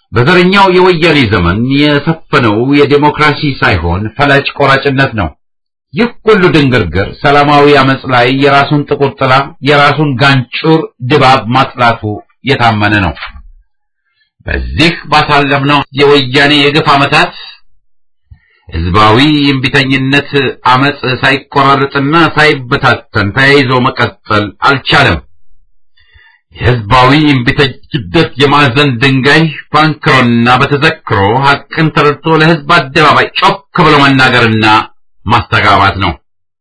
በዘረኛው የወያኔ ዘመን የሰፈነው የዴሞክራሲ ሳይሆን ፈላጭ ቆራጭነት ነው። ይህ ሁሉ ድንግርግር ሰላማዊ አመጽ ላይ የራሱን ጥቁር ጥላ የራሱን ጋንጩር ድባብ ማጥላቱ የታመነ ነው። በዚህ ባሳለፍነው የወያኔ የግፍ ዓመታት ህዝባዊ እምቢተኝነት አመጽ ሳይቆራረጥና ሳይበታተን ተያይዞ መቀጠል አልቻለም። የህዝባዊ እምቢተኝነት የማዕዘን ድንጋይ ባንክሮና በተዘክሮ ሐቅን ተረድቶ ለህዝብ አደባባይ ጮክ ብሎ መናገርና ማስተጋባት ነው።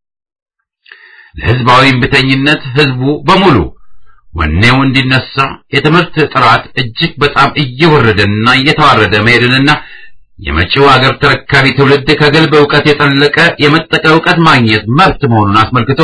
ለህዝባዊ እምቢተኝነት ህዝቡ በሙሉ ወኔው እንዲነሳ የትምህርት ጥራት እጅግ በጣም እየወረደና እየተዋረደ መሄድንና የመጪው አገር ተረካቢ ትውልድ ከግልብ ዕውቀት የጠለቀ የመጠቀ ዕውቀት ማግኘት መብት መሆኑን አስመልክቶ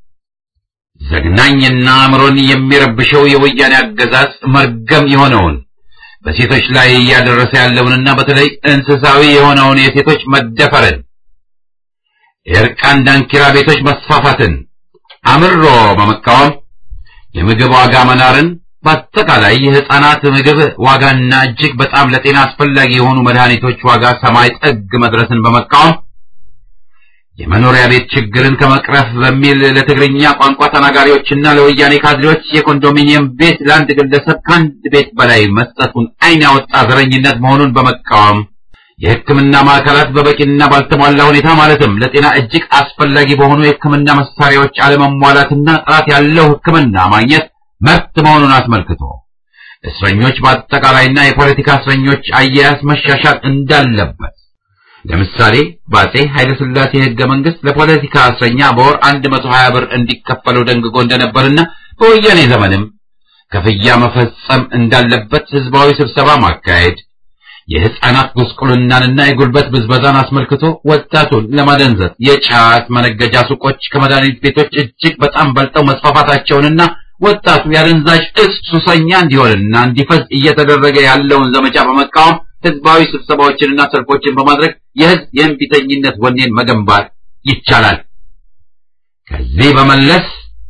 ዘግናኝና አእምሮን የሚረብሸው የወያኔ አገዛዝ መርገም የሆነውን በሴቶች ላይ እያደረሰ ያለውንና በተለይ እንስሳዊ የሆነውን የሴቶች መደፈርን፣ የእርቃን ዳንኪራ ቤቶች መስፋፋትን አምሮ በመቃወም የምግብ ዋጋ መናርን በአጠቃላይ የህፃናት ምግብ ዋጋና እጅግ በጣም ለጤና አስፈላጊ የሆኑ መድኃኒቶች ዋጋ ሰማይ ጥግ መድረስን በመቃወም የመኖሪያ ቤት ችግርን ከመቅረፍ በሚል ለትግርኛ ቋንቋ ተናጋሪዎችና ለወያኔ ካድሬዎች የኮንዶሚኒየም ቤት ለአንድ ግለሰብ ከአንድ ቤት በላይ መስጠቱን ዓይን ያወጣ ዘረኝነት መሆኑን በመቃወም የሕክምና ማዕከላት በበቂና ባልተሟላ ሁኔታ ማለትም ለጤና እጅግ አስፈላጊ በሆኑ የሕክምና መሳሪያዎች አለመሟላትና ጥራት ያለው ሕክምና ማግኘት መብት መሆኑን አስመልክቶ እስረኞች በአጠቃላይና የፖለቲካ እስረኞች አያያዝ መሻሻል እንዳለበት ለምሳሌ በአጼ ኃይለ ሥላሴ ሕገ መንግሥት ለፖለቲካ እስረኛ በወር 120 ብር እንዲከፈለው ደንግጎ እንደነበርና በወያኔ ዘመንም ክፍያ መፈጸም እንዳለበት ህዝባዊ ስብሰባ ማካሄድ የህፃናት ጉስቁልናንና የጉልበት ብዝበዛን አስመልክቶ ወጣቱን ለማደንዘዝ የጫት መነገጃ ሱቆች ከመድኃኒት ቤቶች እጅግ በጣም በልጠው መስፋፋታቸውንና ወጣቱ የአደንዛዥ እጽ ሱሰኛ እንዲሆንና እንዲፈዝ እየተደረገ ያለውን ዘመቻ በመቃወም ህዝባዊ ስብሰባዎችንና ሰልፎችን በማድረግ የህዝብ የእንቢተኝነት ወኔን መገንባት ይቻላል። ከዚህ በመለስ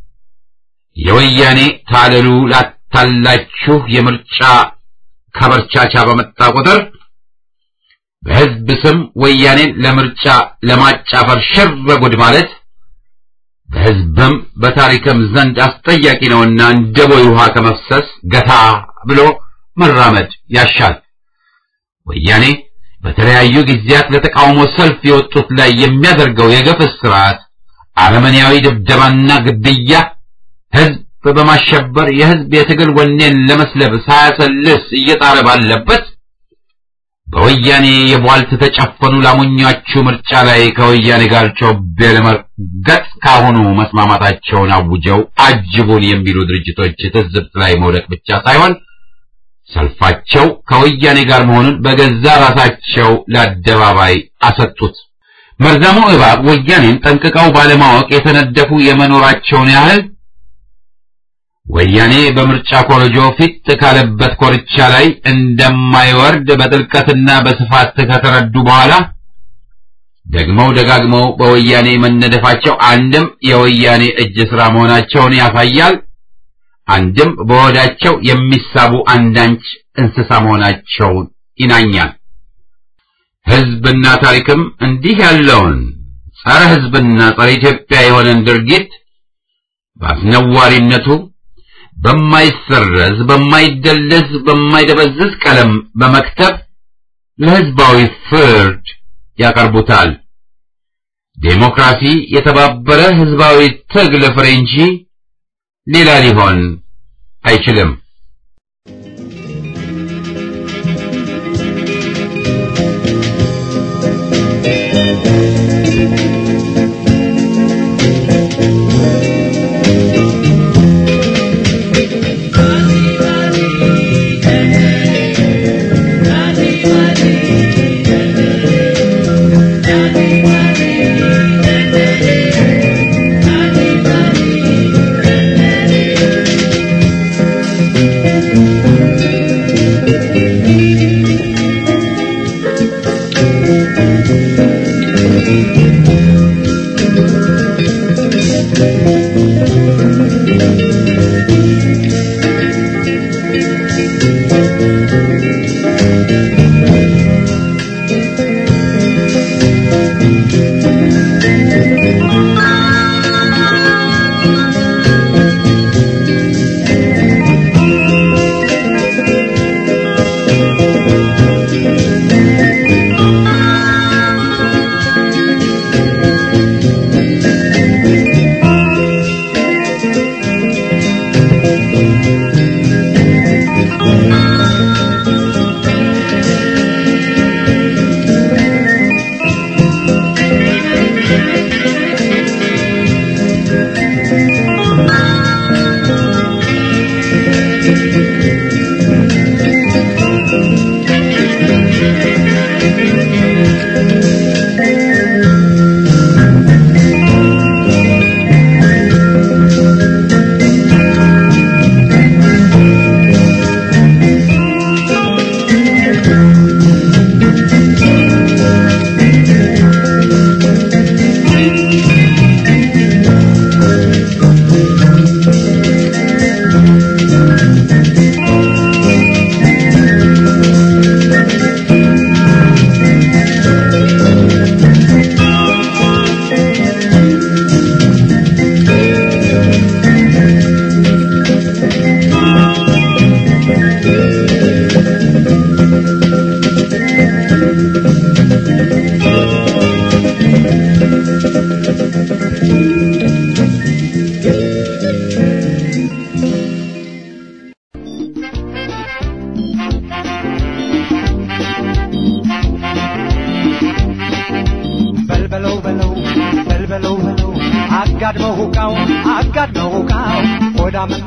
የወያኔ ታለሉ ላታላችሁ የምርጫ ከበርቻቻ በመጣ ቁጥር በህዝብ ስም ወያኔን ለምርጫ ለማጫፈር ሽር ጉድ ማለት በህዝብም በታሪክም ዘንድ አስጠያቂ ነውና እንደ ቦይ ውሃ ከመፍሰስ ገታ ብሎ መራመድ ያሻል። ወያኔ በተለያዩ ጊዜያት ለተቃውሞ ሰልፍ የወጡት ላይ የሚያደርገው የገፍ ስርዓት፣ አረመኔያዊ ድብደባና ግድያ ህዝብ በማሸበር የህዝብ የትግል ወኔን ለመስለብ ሳያሰልስ እየጣረ ባለበት በወያኔ የቧልት ተጨፈኑ ላሞኛችሁ ምርጫ ላይ ከወያኔ ጋር ጮቤ ለመርገጥ ካሁኑ መስማማታቸውን አውጀው አጅቡን የሚሉ ድርጅቶች ትዝብት ላይ መውደቅ ብቻ ሳይሆን ሰልፋቸው ከወያኔ ጋር መሆኑን በገዛ ራሳቸው ለአደባባይ አሰጡት። መርዛሙ እባብ ወያኔን ጠንቅቀው ባለማወቅ የተነደፉ የመኖራቸውን ያህል ወያኔ በምርጫ ኮረጆ ፊት ካለበት ኮርቻ ላይ እንደማይወርድ በጥልቀትና በስፋት ከተረዱ በኋላ ደግመው ደጋግመው በወያኔ መነደፋቸው አንድም የወያኔ እጅ ሥራ መሆናቸውን ያሳያል፣ አንድም በወዳቸው የሚሳቡ አንዳንች እንስሳ መሆናቸውን ይናኛል። ሕዝብና ታሪክም እንዲህ ያለውን ጸረ ሕዝብና ጸረ ኢትዮጵያ የሆነን ድርጊት በአስነዋሪነቱ በማይሰረዝ በማይደለዝ በማይደበዝዝ ቀለም በመክተብ ለሕዝባዊ ፍርድ ያቀርቡታል። ዴሞክራሲ የተባበረ ሕዝባዊ ትግል ፍሬ እንጂ ሌላ ሊሆን አይችልም።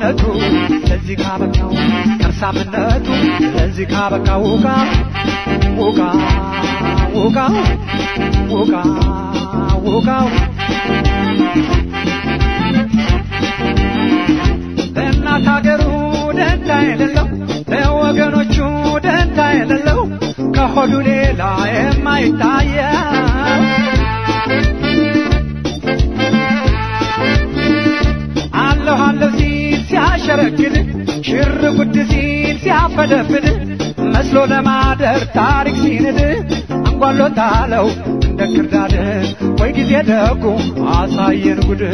ሆዳምነቱ ለዚህ ካበቃው ከርሳምነቱ ለዚህ ካበቃው ውቃ ውቃ ውቃ ውቃ ውቃው ለእናት ሀገሩ ደንታ የሌለው ለወገኖቹ ደንታ የሌለው ከሆዱ ሌላ የማይታየው አለሁ አለሁ ሲል ሲያሸረግድ ሽር ጉድ ሲል ሲያፈደፍድ መስሎ ለማደር ታሪክ ሲንድ አንጓሎታለው እንደ ክርዳድ ወይ ጊዜ ደጉ አሳየን ጉድ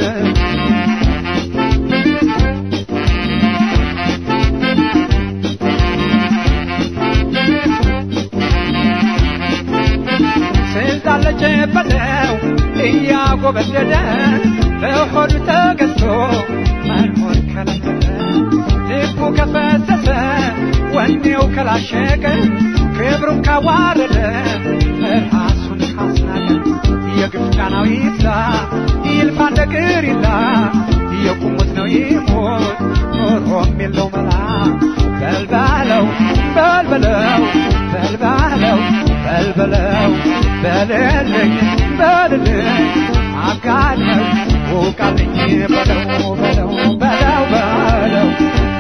ስልጣን ለጨበጠው እያጎበደደ በሆዱ ተገዝቶ መኖር ከለከለ ልቡ ከፈሰሰ ወኔው ከላሸቀ ክብሩን ካዋረደ ራሱን ካስናቀ የግፍ ጫናው ይብዛ ይልፋ እንደ ቅሪላ የቁሙት ነው ይሞት ኖሮም የለው መላ በልበለው በልበለው በልበለው በልበለው በልልኝ በልልኝ አጋለኝ ውቃልኝ በለው በለው በለው በለው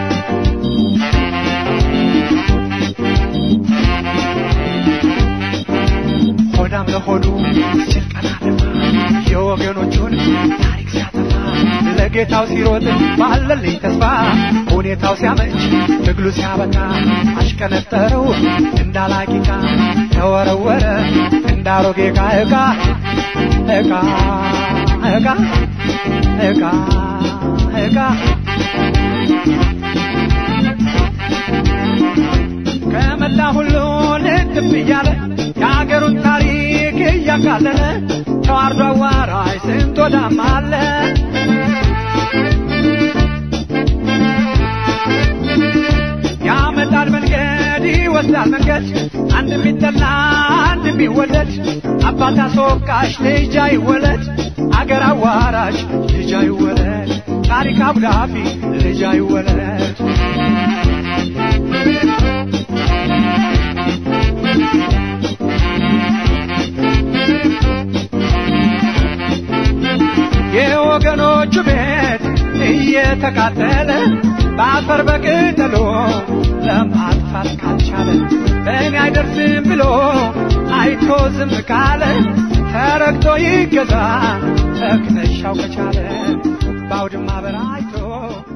ሆዳም ለሆዱ ሲል ቀና ደፋ የወገኖቹን ታሪክ ሲያጠፋ ለጌታው ሲሮጥ ባለልኝ ተስፋ ሁኔታው ሲያመች ትግሉ ሲያበቃ አሽከነጠረው እንዳላቂቃ ተወረወረ እንዳሮጌ ዕቃ ዕቃ ዕቃ ዕቃ ዕቃ ዕቃ ከመላ ሁሉ ልትብ እያለ የአገሩን ታሪክ እያቃለለ ተዋርዶ አዋራጅ ስንት ወዳም አለ ያመጣል መንገድ ይወስዳል መንገድ አንድ የሚጠላ አንድ የሚወደድ አባት አስወቃሽ ልጅ አይወለድ አገር አዋራሽ ልጅ አይወለድ ታሪክ አብዳፊ ልጅ አይወለድ የወገኖቹ ቤት እየተቃጠለ በአፈር በቅጠሎ ለማጥፋት ካልቻለ በእኔ አይደርስም ብሎ አይቶ ዝም ካለ ተረግጦ ይገዛ ተክነሻው ከቻለ በአውድማ በራይቶ